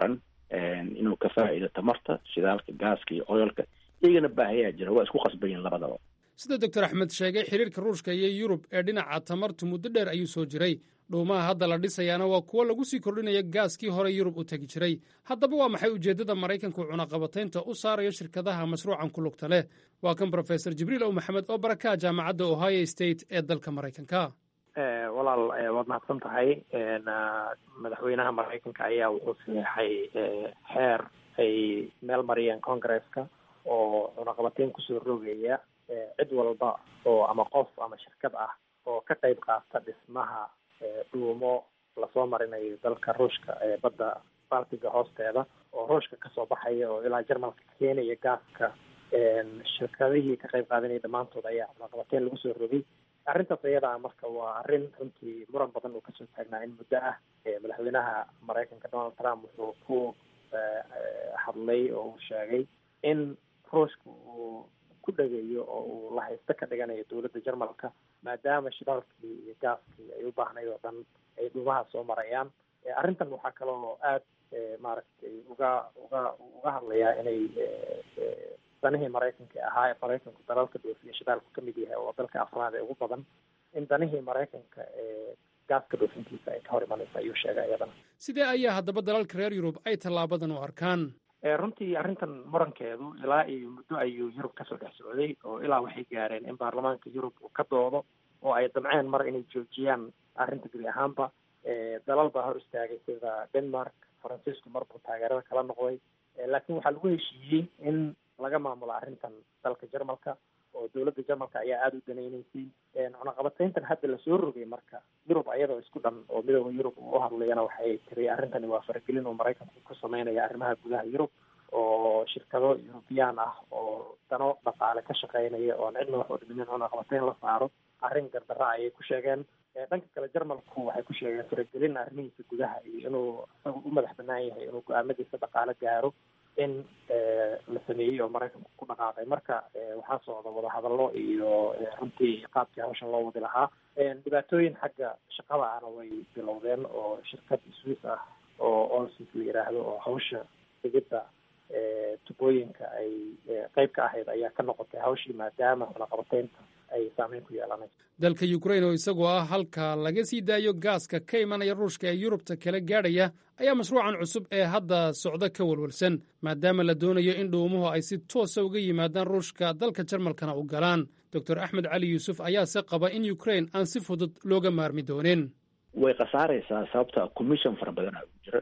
inuu ka faa'iido tamarta shidaalka gaaska iyo oyolka iyagana baahayaa jira waa isku qasbayin labadaba sida doctor axmed sheegay xiriirka ruushka iyo yurub ee dhinaca tamartu muddo dheer ayuu soo jiray dhuumaha hadda la dhisayaana waa kuwo lagu sii kordhinaya gaaskii hore yurub u tegi jiray haddaba waa maxay ujeeddada maraykanku cunaqabataynta u saarayo shirkadaha mashruucan ku lugta leh waa kan brofesor jibriil ow maxamed oo barakaha jaamacadda ohio state ee dalka maraykanka walaal waad mahadsan tahay madaxweynaha maraykanka ayaa wuxuu sameexay xeer ay meel mariyeen congresska oo cunaqabateyn kusoo rogaya cid walba oo ama qof ama shirkad ah oo ka qayb qaata dhismaha dhuumo lasoo marinayo dalka ruushka ee badda baltiga hoosteeda oo ruushka kasoo baxaya oo ilaa jermalka keenaya gaaska shirkadihii ka qayb qaadanaya dhammaantood ayaa cunaqabateyn lagu soo rogay arrintaas iyada ah marka waa arrin runtii muran badan uu kasoo taagnaa in muddo ah madaxweynaha maraykanka donald trump wuxuu ku hadlay oo uu sheegay in ruushka uu ku dhageeyo oo uu la haysto ka dhiganayo dowladda jermalka maadaama shidaalkii iyo gaaskii ay u baahnayd oo dhan ay dhuumaha soo marayaan arrintan waxaa kaloo aad maaragtay uga uga uga hadlayaa inay danihii maraykanka ahaa ee maraykanku dalalka dhoofiya shidaalku ka mid yahay oo dalka afraad ee ugu badan in danihii maraykanka ee gaaska dhoofintiisa ay ka hor imanaysa ayuu sheegay iyadana sidee ayaa haddaba dalalka reer yurub ay tallaabadan u arkaan runtii arrintan murankeedu ilaa iyo muddo ayuu yurub kasoo dhex socday oo ilaa waxay gaareen in baarlamaanka yurub uu ka doodo oo ay damceen mar inay joojiyaan arrinta gebi ahaanba dalal baa hor istaagay sida denmark faransiisku mar buu taageerada kala noqday laakiin waxaa lagu heshiiyey in laga maamulo arrintan dalka jermalka oo dowladda jermalka ayaa aada u danaynaysay cunaqabateyntan hadda lasoo rogay marka yurub ayadoo isku dhan oo midooda yurub uu u hadlayana waxay tiri arrintani waa faragelin oo maraykanku ku sameynaya arrimaha gudaha yurub oo shirkado eurubiyaan ah oo dano dhaqaale ka shaqeynaya oon cidna wax udhiminin cunaqabateyn la saaro arrin gardara ayay ku sheegeen dhanka kale jermalku waxay ku sheegeen faragelin arrimihiisa gudaha iyo inuu isaga u madax banaan yahay inuu go-aamadiisa dhaqaale gaaro in la sameeyey oo maraykanku ku dhaqaaqay marka waxaa socda wadahadallo iyo runtii qaabkii hawshan loo wadi lahaa dhibaatooyin xagga shaqada ahna way bilowdeen oo shirkad swiss ah oo olsis la yiraahdo oo hawsha digidda tubooyinka ay qeyb ka ahayd ayaa ka noqotay hawshii maadaama cunaqabateynta ay saameyn ku yeelanayso dalka ukrain oo isagoo ah halka laga sii daayo gaaska ka imanaya ruushka ee yurubta kala gaadhaya ayaa mashruucan cusub ee hadda socda ka walwalsan maadaama la doonayo in dhuumuhu ay si toosa uga yimaadaan ruushka dalka jarmalkana u galaan doctor axmed cali yuusuf ayaase qaba in ukrain aan si fudud looga maarmi doonin way khasaaraysaa sababta commission fara badana u jira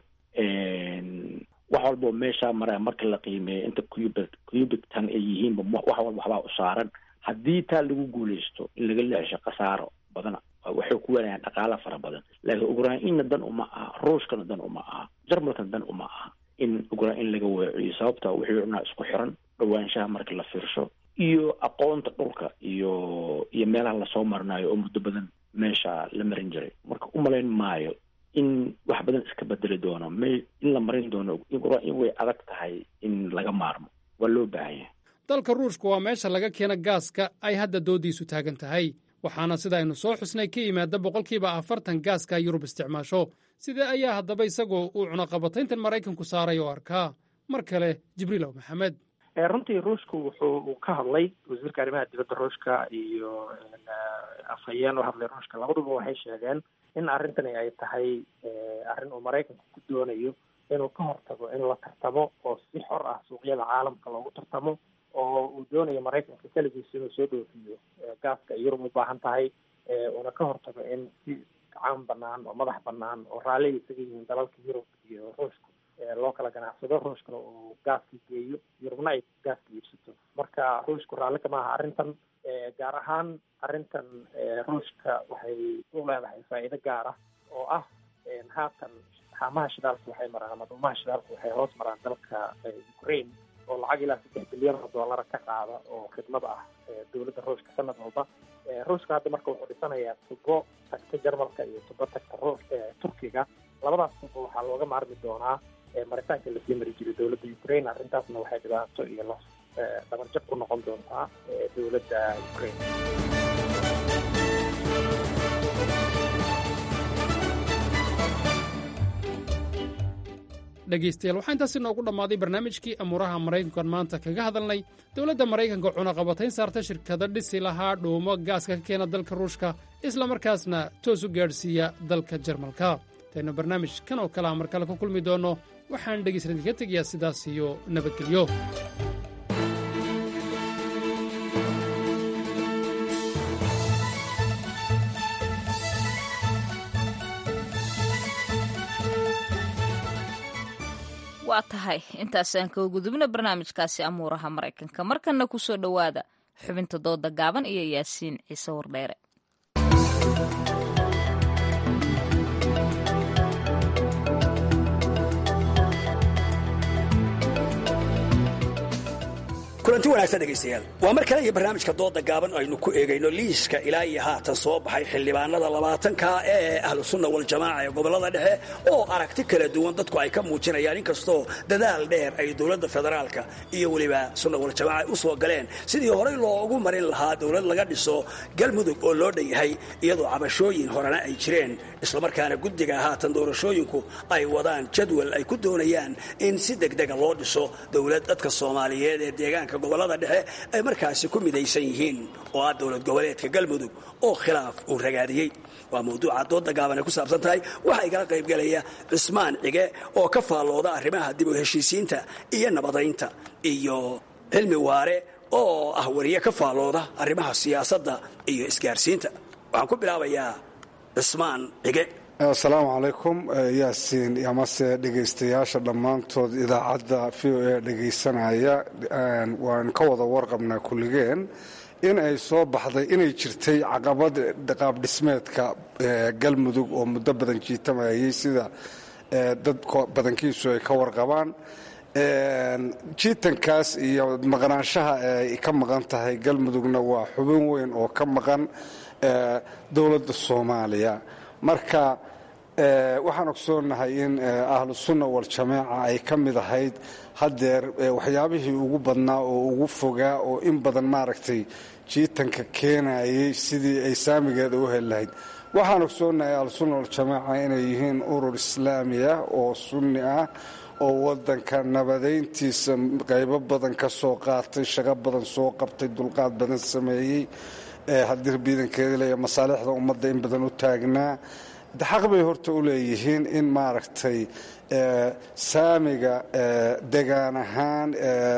wax walbao meeshaa mara marka la qiimeeyo inta cubic cubic tan ay yihiinba wax walba waxbaa u saaran haddii taa lagu guuleysto in laga leexsho khasaaro badana waxay ku weenayaan dhaqaala fara badan laakiin ukrainna dan uma aha ruushkana dan uma aha jarmalkana dan uma aha in ukrain laga weeciyo sababta wixii cunaa isku xiran dhawaanshaha marka la fiirsho iyo aqoonta dhulka iyo iyo meelaha lasoo marinayo oo muddo badan meesha la marin jiray marka umalayn maayo in wax badan iska bedeli doono me in la marin doono in way adag tahay in laga maarmo waa loo baahan yahay dalka ruushka waa meesha laga keena gaaska ay hadda doodiisu taagan tahay waxaana sida aynu soo xusnay ka yimaada boqolkiiba afartan gaaska yurub isticmaasho sidee ayaa haddaba isagoo uu cunaqabatayntan maraykanku saaray oo arkaa mar kale jibriilow maxamed runtii ruushku wuxuu uu ka hadlay wasiirka arrimaha dibadda ruushka iyo afhayeen u hadlay ruushka labaduba waxay sheegeen in arrintani ay tahay arrin uu maraykanku ku doonayo inuu ka hortago in la tartamo oo si xor ah suuqyada caalamka loogu tartamo oo uu doonayo maraykanka keligiisa inuu soo dhoofiyo gaaska ay yurub u baahan tahay uuna ka hortago in si gacan banaan oo madax banaan oo raalliga isaga yihiin dalalka yurub iyo ruushka loo kala ganacsado ruushkana uu gaaska geeyo yurubna ay gaaska iibsato marka ruushku raalli kama aha arrintan gaar ahaan arrintan ruushka waxay u leedahay faa'iido gaar ah oo ah haatan haamaha shidaalka waxay maraan ama dhuumaha shidaalka waxay hoos maraan dalka ukraine oo lacag ilaa saddex bilyan oo dollara ka qaada oo khidmad ah dowladda ruushka sanad walba ruushka hadda marka wuxuu dhisanayaa tubo tagta jarmalka iyo tubo tagta ruush turkiga labadaas tubo waxaa looga maarmi doonaa maritaanka lasii mari jiray dowladda ukraine arrintaasna waxay dhibaato iyo los dhabarjab ku noqon doontaa dowladda ukraine dhegaystayaal waxaa intaasi noogu dhammaaday barnaamijkii amuuraha maraykankan maanta kaga hadalnay dowladda maraykanka cunaqabatayn saarta shirkado dhisi lahaa dhuumo gaaska ka keena dalka ruushka islamarkaasna toos u gaadhsiiya dalka jarmalka intaynu barnaamij kan oo kale a mar kale ku kulmi doonno waxaan dhegaysan idinka tegayaa sidaas iyo nabadgelyo waa tahay intaasaan kaga gudubna barnaamijkaasi amuuraha maraykanka markanna ku soo dhowaada xubinta dooda gaaban iyo yaasiin ciise wardheere kulanti wanaagsan dhegaystayaal waa mar kale iyo barnaamijka dooda gaaban aynu ku eegayno liiska ilaa iyo haatan soo baxay xildhibaanada labaatanka ee ahlu sunna waljamaaca ee gobolada dhexe oo aragti kala duwan dadku ay ka muujinayaan inkastoo dadaal dheer ay dowladda federaalka iyo weliba sunna waljamaaca ay u soo galeen sidii horey loogu marin lahaa dowlad laga dhiso galmudug oo loo dhan yahay iyadoo cabashooyin horena ay jireen islamarkaana guddiga haatan doorashooyinku ay wadaan jadwal ay ku doonayaan in si degdega loo dhiso dowlad dadka soomaaliyeed ee deegaanka gobolada dhexe ay markaasi ku midaysan yihiin oo ah dowlad goboleedka galmudug oo khilaaf uu ragaadiyey waa mawduuca dooda gaaban ay ku saabsan tahay waxaa igala qaybgelaya cismaan cige oo ka faallooda arrimaha dib u heshiisiinta iyo nabadaynta iyo cilmi waare oo ah wariye ka faallooda arrimaha siyaasadda iyo isgaarsiinta waxaan ku bilaabayaa cismaan cige asalaamu calaykum yaasiin amase dhegaystayaasha dhammaantood idaacadda v o a dhegaysanaya waan ka wada warqabnaa kulligeen in ay soo baxday inay jirtay caqabad qaabdhismeedka galmudug oo muddo badan jiitamayay sida dad badankiisu ay ka warqabaan jiitankaas iyo maqnaanshaha ay ka maqan tahay galmudugna waa xubin weyn oo ka maqan dowladda soomaaliya marka waxaan ogsoonahay in ahlu sunna waljamaaca ay ka mid ahayd haddeer waxyaabihii ugu badnaa oo ugu fogaa oo in badan maaragtay jiitanka keenayay sidii ay saamigeeda u heli lahayd waxaan ogsoonahay ahlusunna waljamaaca inay yihiin urur islaami ah oo sunni ah oo wadanka nabadayntiisa qaybo badan ka soo qaatay shaqo badan soo qabtay dulqaad badan sameeyey haddii biidankeeda leeya masaalixda ummadda in badan u taagnaa xaq bay horta u leeyihiin in maaragtay saamiga degaan ahaan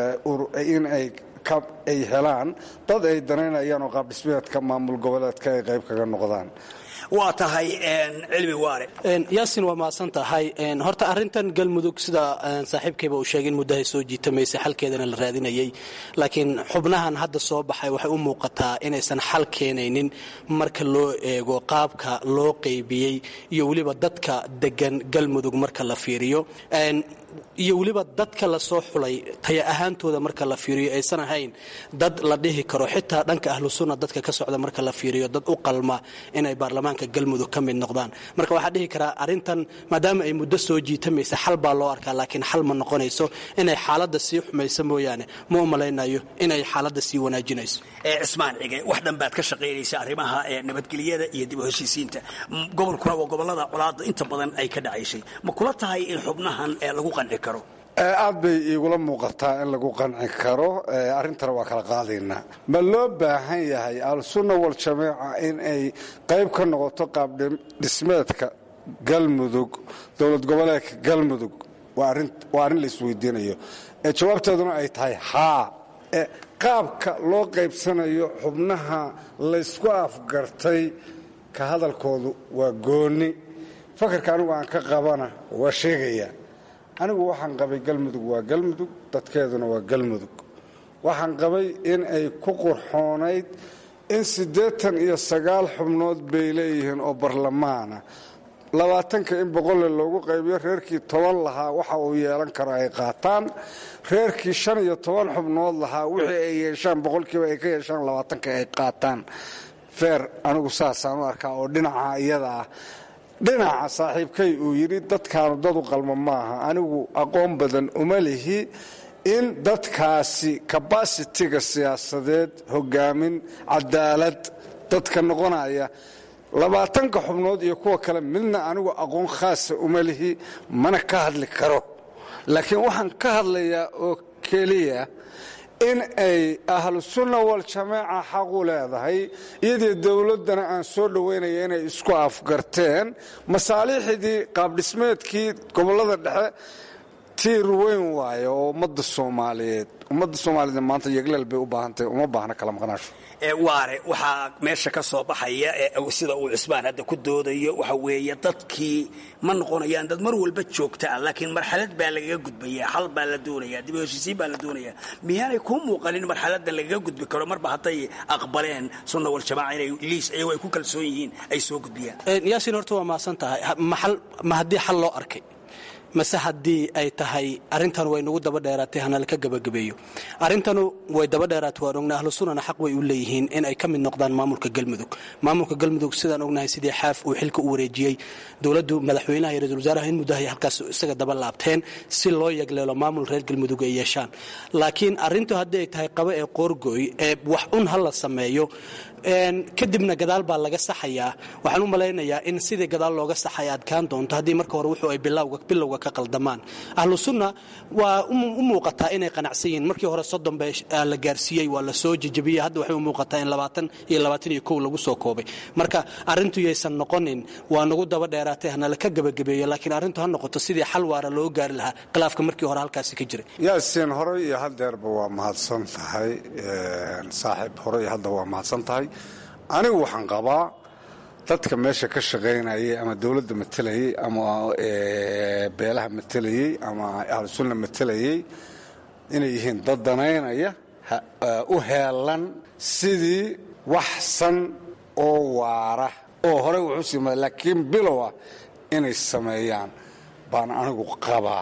in ay ay helaan dad ay danaynayaan oo qaabdhismeedka maamul goboleedka ay qayb kaga noqdaan waa tahay cilmi waare yaasin waa mahadsan tahay horta arrintan galmudug sida saaxiibkayba uu sheegay in muddahay soo jiitamaysay xalkeedana la raadinayay laakiin xubnahan hadda soo baxay waxay u muuqataa inaysan xal keenaynin marka loo eego qaabka loo qaybiyey iyo weliba dadka degan galmudug marka la fiiriyo iyo weliba dadka lasoo xulay taya ahaantooda marka la fiiriyo aysan ahayn dad la dhihi karo xitaa dhanka ahlu sunna dadka ka socda marka la fiiriyo dad u qalma inay baarlamaanka galmudug ka mid noqdaan marka waxaa dhihi karaa arrintan maadaama ay muddo soo jiitamaysa xal baa loo arkaa laakiin xal ma noqonayso inay xaaladda sii xumayso mooyaane ma u malaynayo inay xaaladda sii wanaajinayso cismaan cige wax dhan baad ka shaqaynaysa arrimaha nabadgelyada iyo dib u heshiisiinta gobolkuna waa gobolada colaadda inta badan ay ka dhacaysay ma kula tahay in xubnahan lagu qanci karo aad bay iigula muuqataa in lagu qanci karo arrintana waa kala qaadaynaa ma loo baahan yahay al-sunna waljamaaca in ay qayb ka noqoto qaabdhismeedka galmudug dowlad goboleedka galmudug waa arrin la isweydiinayo jawaabteeduna ay tahay haa qaabka loo qaybsanayo xubnaha laysku afgartay ka hadalkoodu waa goonni fakarka anigu aan ka qabana waa sheegayaa anigu waxaan qabay galmudug waa galmudug dadkeeduna waa galmudug waxaan qabay in ay ku qurxoonayd in siddeetan iyo sagaal xubnood bay leeyihiin oo barlamaana labaatanka in boqolle loogu qaybiyo reerkii toban lahaa waxa uu yeelan karo ay qaataan reerkii shan iyo toban xubnood lahaa wixii ay yeeshaan boqolkiiba ay ka yeeshaan labaatanka ay qaataan feer anigu saasaan u arkaa oo dhinaca iyada ah dhinaca saaxiibkay uu yidhi dadkaanu dad u qalmo maaha anigu aqoon badan uma lihi in dadkaasi kabasitiga siyaasadeed hogaamin cadaalad dadka noqonaya labaatanka xubnood iyo kuwa kale midna anigu aqoon khaasa uma lihi mana ka hadli karo laakiin waxaan ka hadlayaa oo keliya in ay ahlu sunna waljamaaca xaq u leedahay iyadii dowladdana aan soo dhoweynaya inay isku afgarteen masaaliixdii qaabdhismeedkii gobollada dhexe tiir weyn waaye oo ummadda soomaaliyeed ummadda soomaaliyeed maanta yegleel bay u baahantahay uma baahna kala maqnaasho waare waxaa meesha ka soo baxaya sida uu cismaan hadda ku doodayo waxa weeye dadkii ma noqonayaan dad mar walba joogta ah laakiin marxalad baa lagaga gudbaya xal baa la doonaya dib u heshiisiin baa la doonaya miyaanay kuu muuqanin marxaladan lagaga gudbi karo marba hadday aqbaleen sunna waljamaaca inay liis iyagoo ay ku kalsoon yihiin ay soo gudbiyaan yaasiin horta waa mahadsan tahay ma haddii xal loo arkay mase haddii ay tahay arrintan way nagu daba dheeraatay hana laka gebagabeeyo arrintanu way daba dheeraatay waan ognahay ahlu sunnana xaq way u leeyihiin in ay ka mid noqdaan maamulka galmudug maamulka galmudug sidaan ognahay sidii xaaf uu xilka u wareejiyey dowladdu madaxweynaha iyo ra-isul wasaaraha in muddahay halkaas isaga daba laabteen si loo yagleelo maamul reer galmudug ay yeeshaan laakiin arrintu haddii ay tahay qabo ee qoorgooy ee wax un ha la sameeyo kadibna gadaal baa laga saxayaa waxaan u malaynayaa in sidii gadaal looga saxaya adkaan doonto haddii marka hore wuxuu ay bilowga ka qaldamaan ahlu sunna waa u muuqataa inay qanacsan yihiin markii hore soddon ba la gaarsiiyey waa la soo jejabiyey hadda waxay u muuqataa in labaatan iyo labaatan iyo kow lagu soo koobay marka arrintu yaysan noqonin waa nagu daba dheeraatay hana laka gebagabeeyo laakiin arrintu ha noqoto sidii xal waara loo gaari lahaa khilaafka markii hore halkaasi ka jiray yaasiin horey iyo hadeerba waa mahadsan tahay saaxiib horey iyo hadda waa mahadsan tahay anigu waxaan qabaa dadka meesha ka shaqaynayay ama dowladda matelayey ama beelaha matelayey ama ahlusunna matelayey inay yihiin dad danaynaya u heelan sidii wax san oo waara oo horey wuxuu siima laakiin bilowa inay sameeyaan baan anigu qabaa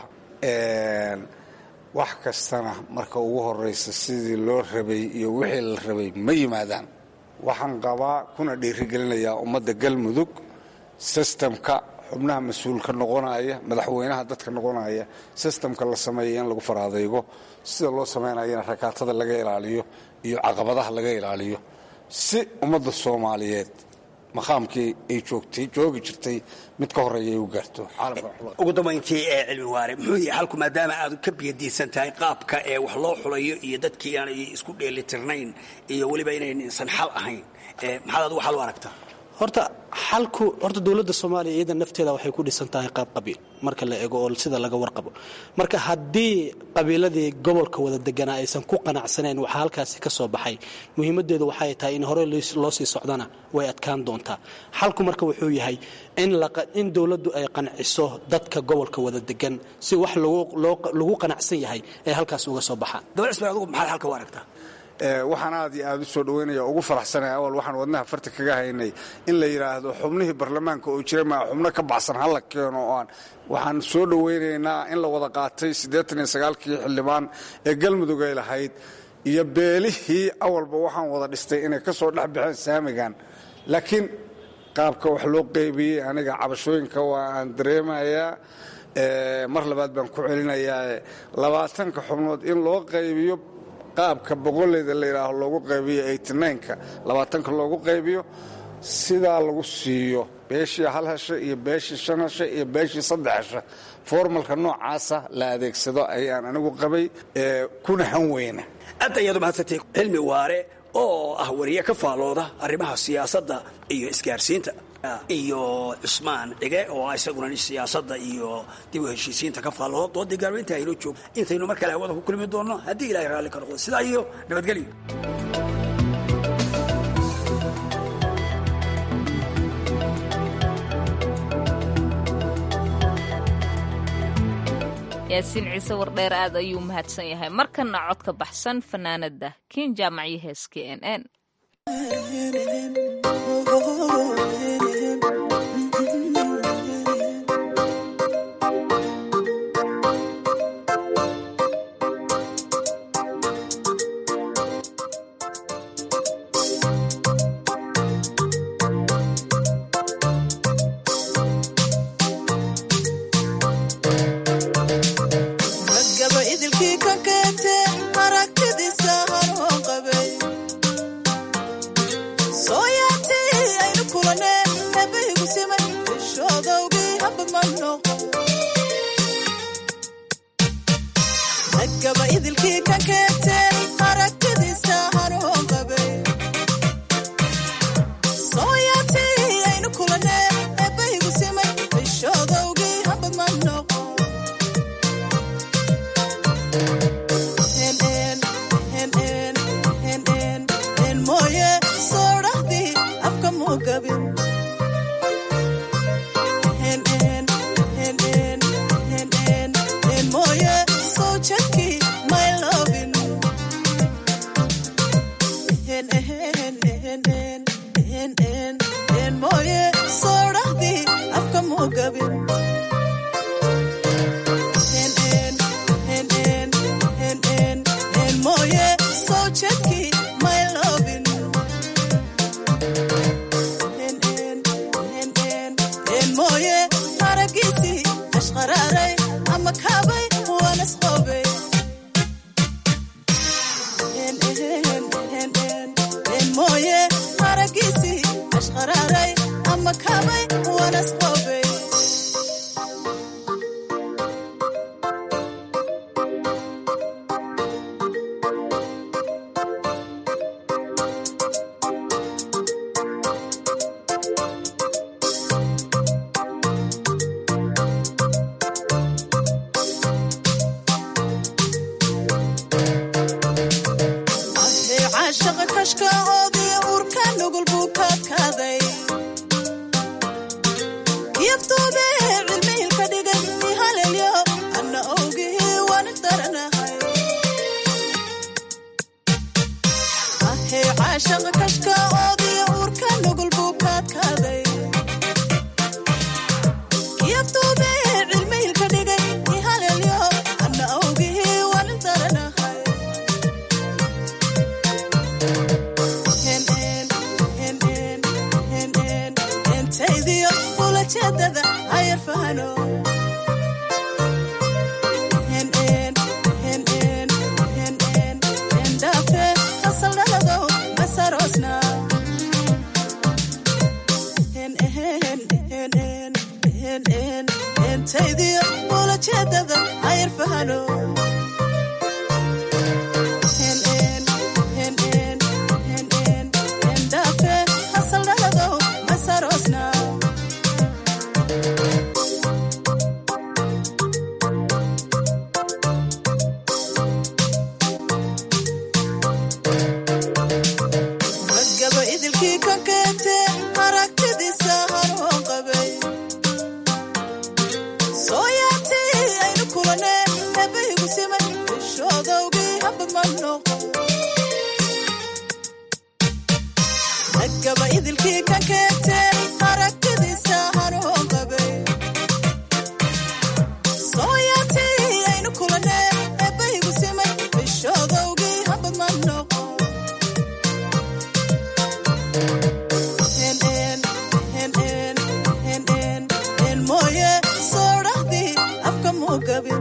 wax kastana marka ugu horaysa sidii loo rabay iyo wixii la rabay ma yimaadaan waxaan qabaa kuna dhiirigelinayaa ummadda galmudug sistamka xubnaha mas-uulka noqonaya madaxweynaha dadka noqonaya sistamka la sameeya in lagu faraadaygo sida loo samaynayana rakaatada laga ilaaliyo iyo caqabadaha laga ilaaliyo si ummadda soomaaliyeed maqaamkii ay joogtay joogi jirtay mid ka horeeya ay u gaarto ugu dambayntii ee cilmi waare muxuu yahay halku maadaama aad ka biyadiisan tahay qaabka ee wax loo xulayo iyo dadkii aanay isku dheelitirnayn iyo weliba inaysan xal ahayn maxaad adigu xal u aragtaa horta xalku horta dowladda soomaaliya iyada nafteeda waxay ku dhisan tahay qaab qabiil marka la eego oo sida laga warqabo marka haddii qabiiladii gobolka wada deganaa aysan ku qanacsanayn waxaa halkaasi ka soo baxay muhiimadeedu waxay tahay in hore loo sii socdana way adkaan doontaa xalku marka wuxuu yahay in dowladdu ay qanciso dadka gobolka wada degan si wax lagu qanacsan yahay ay halkaas uga soo baxaan dabcisma adigu maxaad halka u aragtaa waxaan aad iyo aad u soo dhoweynaya ugu faraxsanaya awal waxaan wadnaha farta kaga haynay in la yidhaahdo xubnihii baarlamaanka oo jira maa xubno ka baxsan hala keeno oo aan waxaan soo dhoweynaynaa in la wada qaatay siddeetan iyo sagaalkii xildhibaan ee galmudug ay lahayd iyo beelihii awalba waxaan wada dhistay inay ka soo dhex baxeen saamigan laakiin qaabka wax loo qeybiyey aniga cabashooyinka waa aan dareemayaa mar labaad baan ku celinayaa labaatanka xubnood in loo qaybiyo qaabka boqoleyda la yidhaaho loogu qaybiyo eighty-nine-ka labaatanka loogu qaybiyo sidaa lagu siiyo beeshii hal hesha iyo beeshii shan hesha iyo beeshii saddex hesha formalka noocaasa la adeegsado ayaan anigu qabay kuna han weyna aad ayaad umahadsantay cilmi waare oo ah wariye ka faalooda arrimaha siyaasadda iyo isgaarsiinta iyo cusmaan cige oo isaguna siyaasadda iyo dib u heshiisiinta ka faallooda doodii gaarweynta aynoo joog intaynu mar kale hawada ku kulmi doonno haddii ilahay raalli ka noqdo sidaa iyo nabadgelyo yaasiin ciise wardheer aad ayuu mahadsan yahay markana codka baxsan fanaanada kiin jaamacyo heeska n n ragaba idilkii ka keegteen aragtidiisa hanuun qabay sooyaatii aynu kulanee eebbaygu simay bishoodowgii hamba ma noqo en mooye soo dhahdii afka muu gabin en mooye soo jadkii may lovin en mooye soo dhahdii afka muu gabin en mooye soo jadkii may lovin en mooye aragiisii ashqaraaray ama kaabay waanas qoobay en mooye aragiisii ashqaraaray ama kaabay waanas qoobay Ahey caashaqa kashka oodiya uurka nugul buu kaadkaaday yaftuube cilmihilka dhigay ihalelyo anna owgihii waan daranahay ahey caashaqa kashka oodiya uurka nugul buu kaadkaaday yaftuube cilmihilka dhigay ihalelyo anna owgihii waan daranahay entaydiyo ulajeedada hayar fahano endhaafe hasaldhaladow masaroosna entaydiyo ulajeedada hayar fahano endhaafe hasaldhaladow masaroosna ragaba idilkii ka keentee aragtidiisa hanuun qabay sooyaatii aynu kulanee eebbaygu simay bishoodowgii hamba ma noqo ragaba idilkii ka keentee aragtidiisa hanuun qabay sooyaatii aynu kulanee eebbaygu simay bishoodowgii hamba ma noqo en mooye soo dhahdii afka muu gabin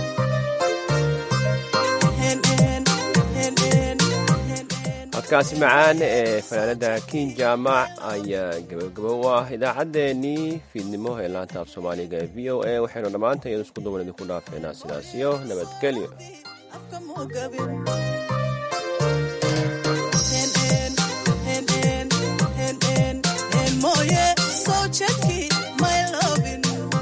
codkaasi macaan ee fanaanada kin jaamac ayaa gabagabo u ah idaacaddeenii fiidnimo ee laanta af soomaaliga ee v o a waxaynu dhammaanta iyadu isku duwan idinku dhaafeynaa sidaas iyo nabadgelyo afka muu gabin en mooye soo jadkii may lovin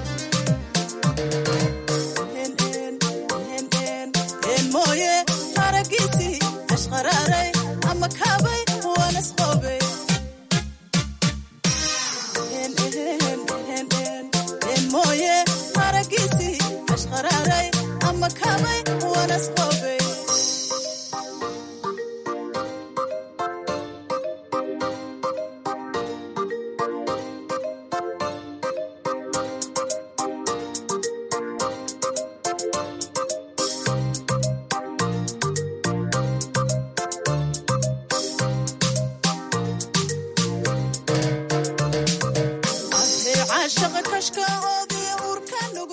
en mooye aragiisii ashqaraaray ama kaabay waanas qoobay en mooye aragiisii ashqaraaray ama kaabay waanas qoobay ahey caashaqa kashka oodiya uurka nugul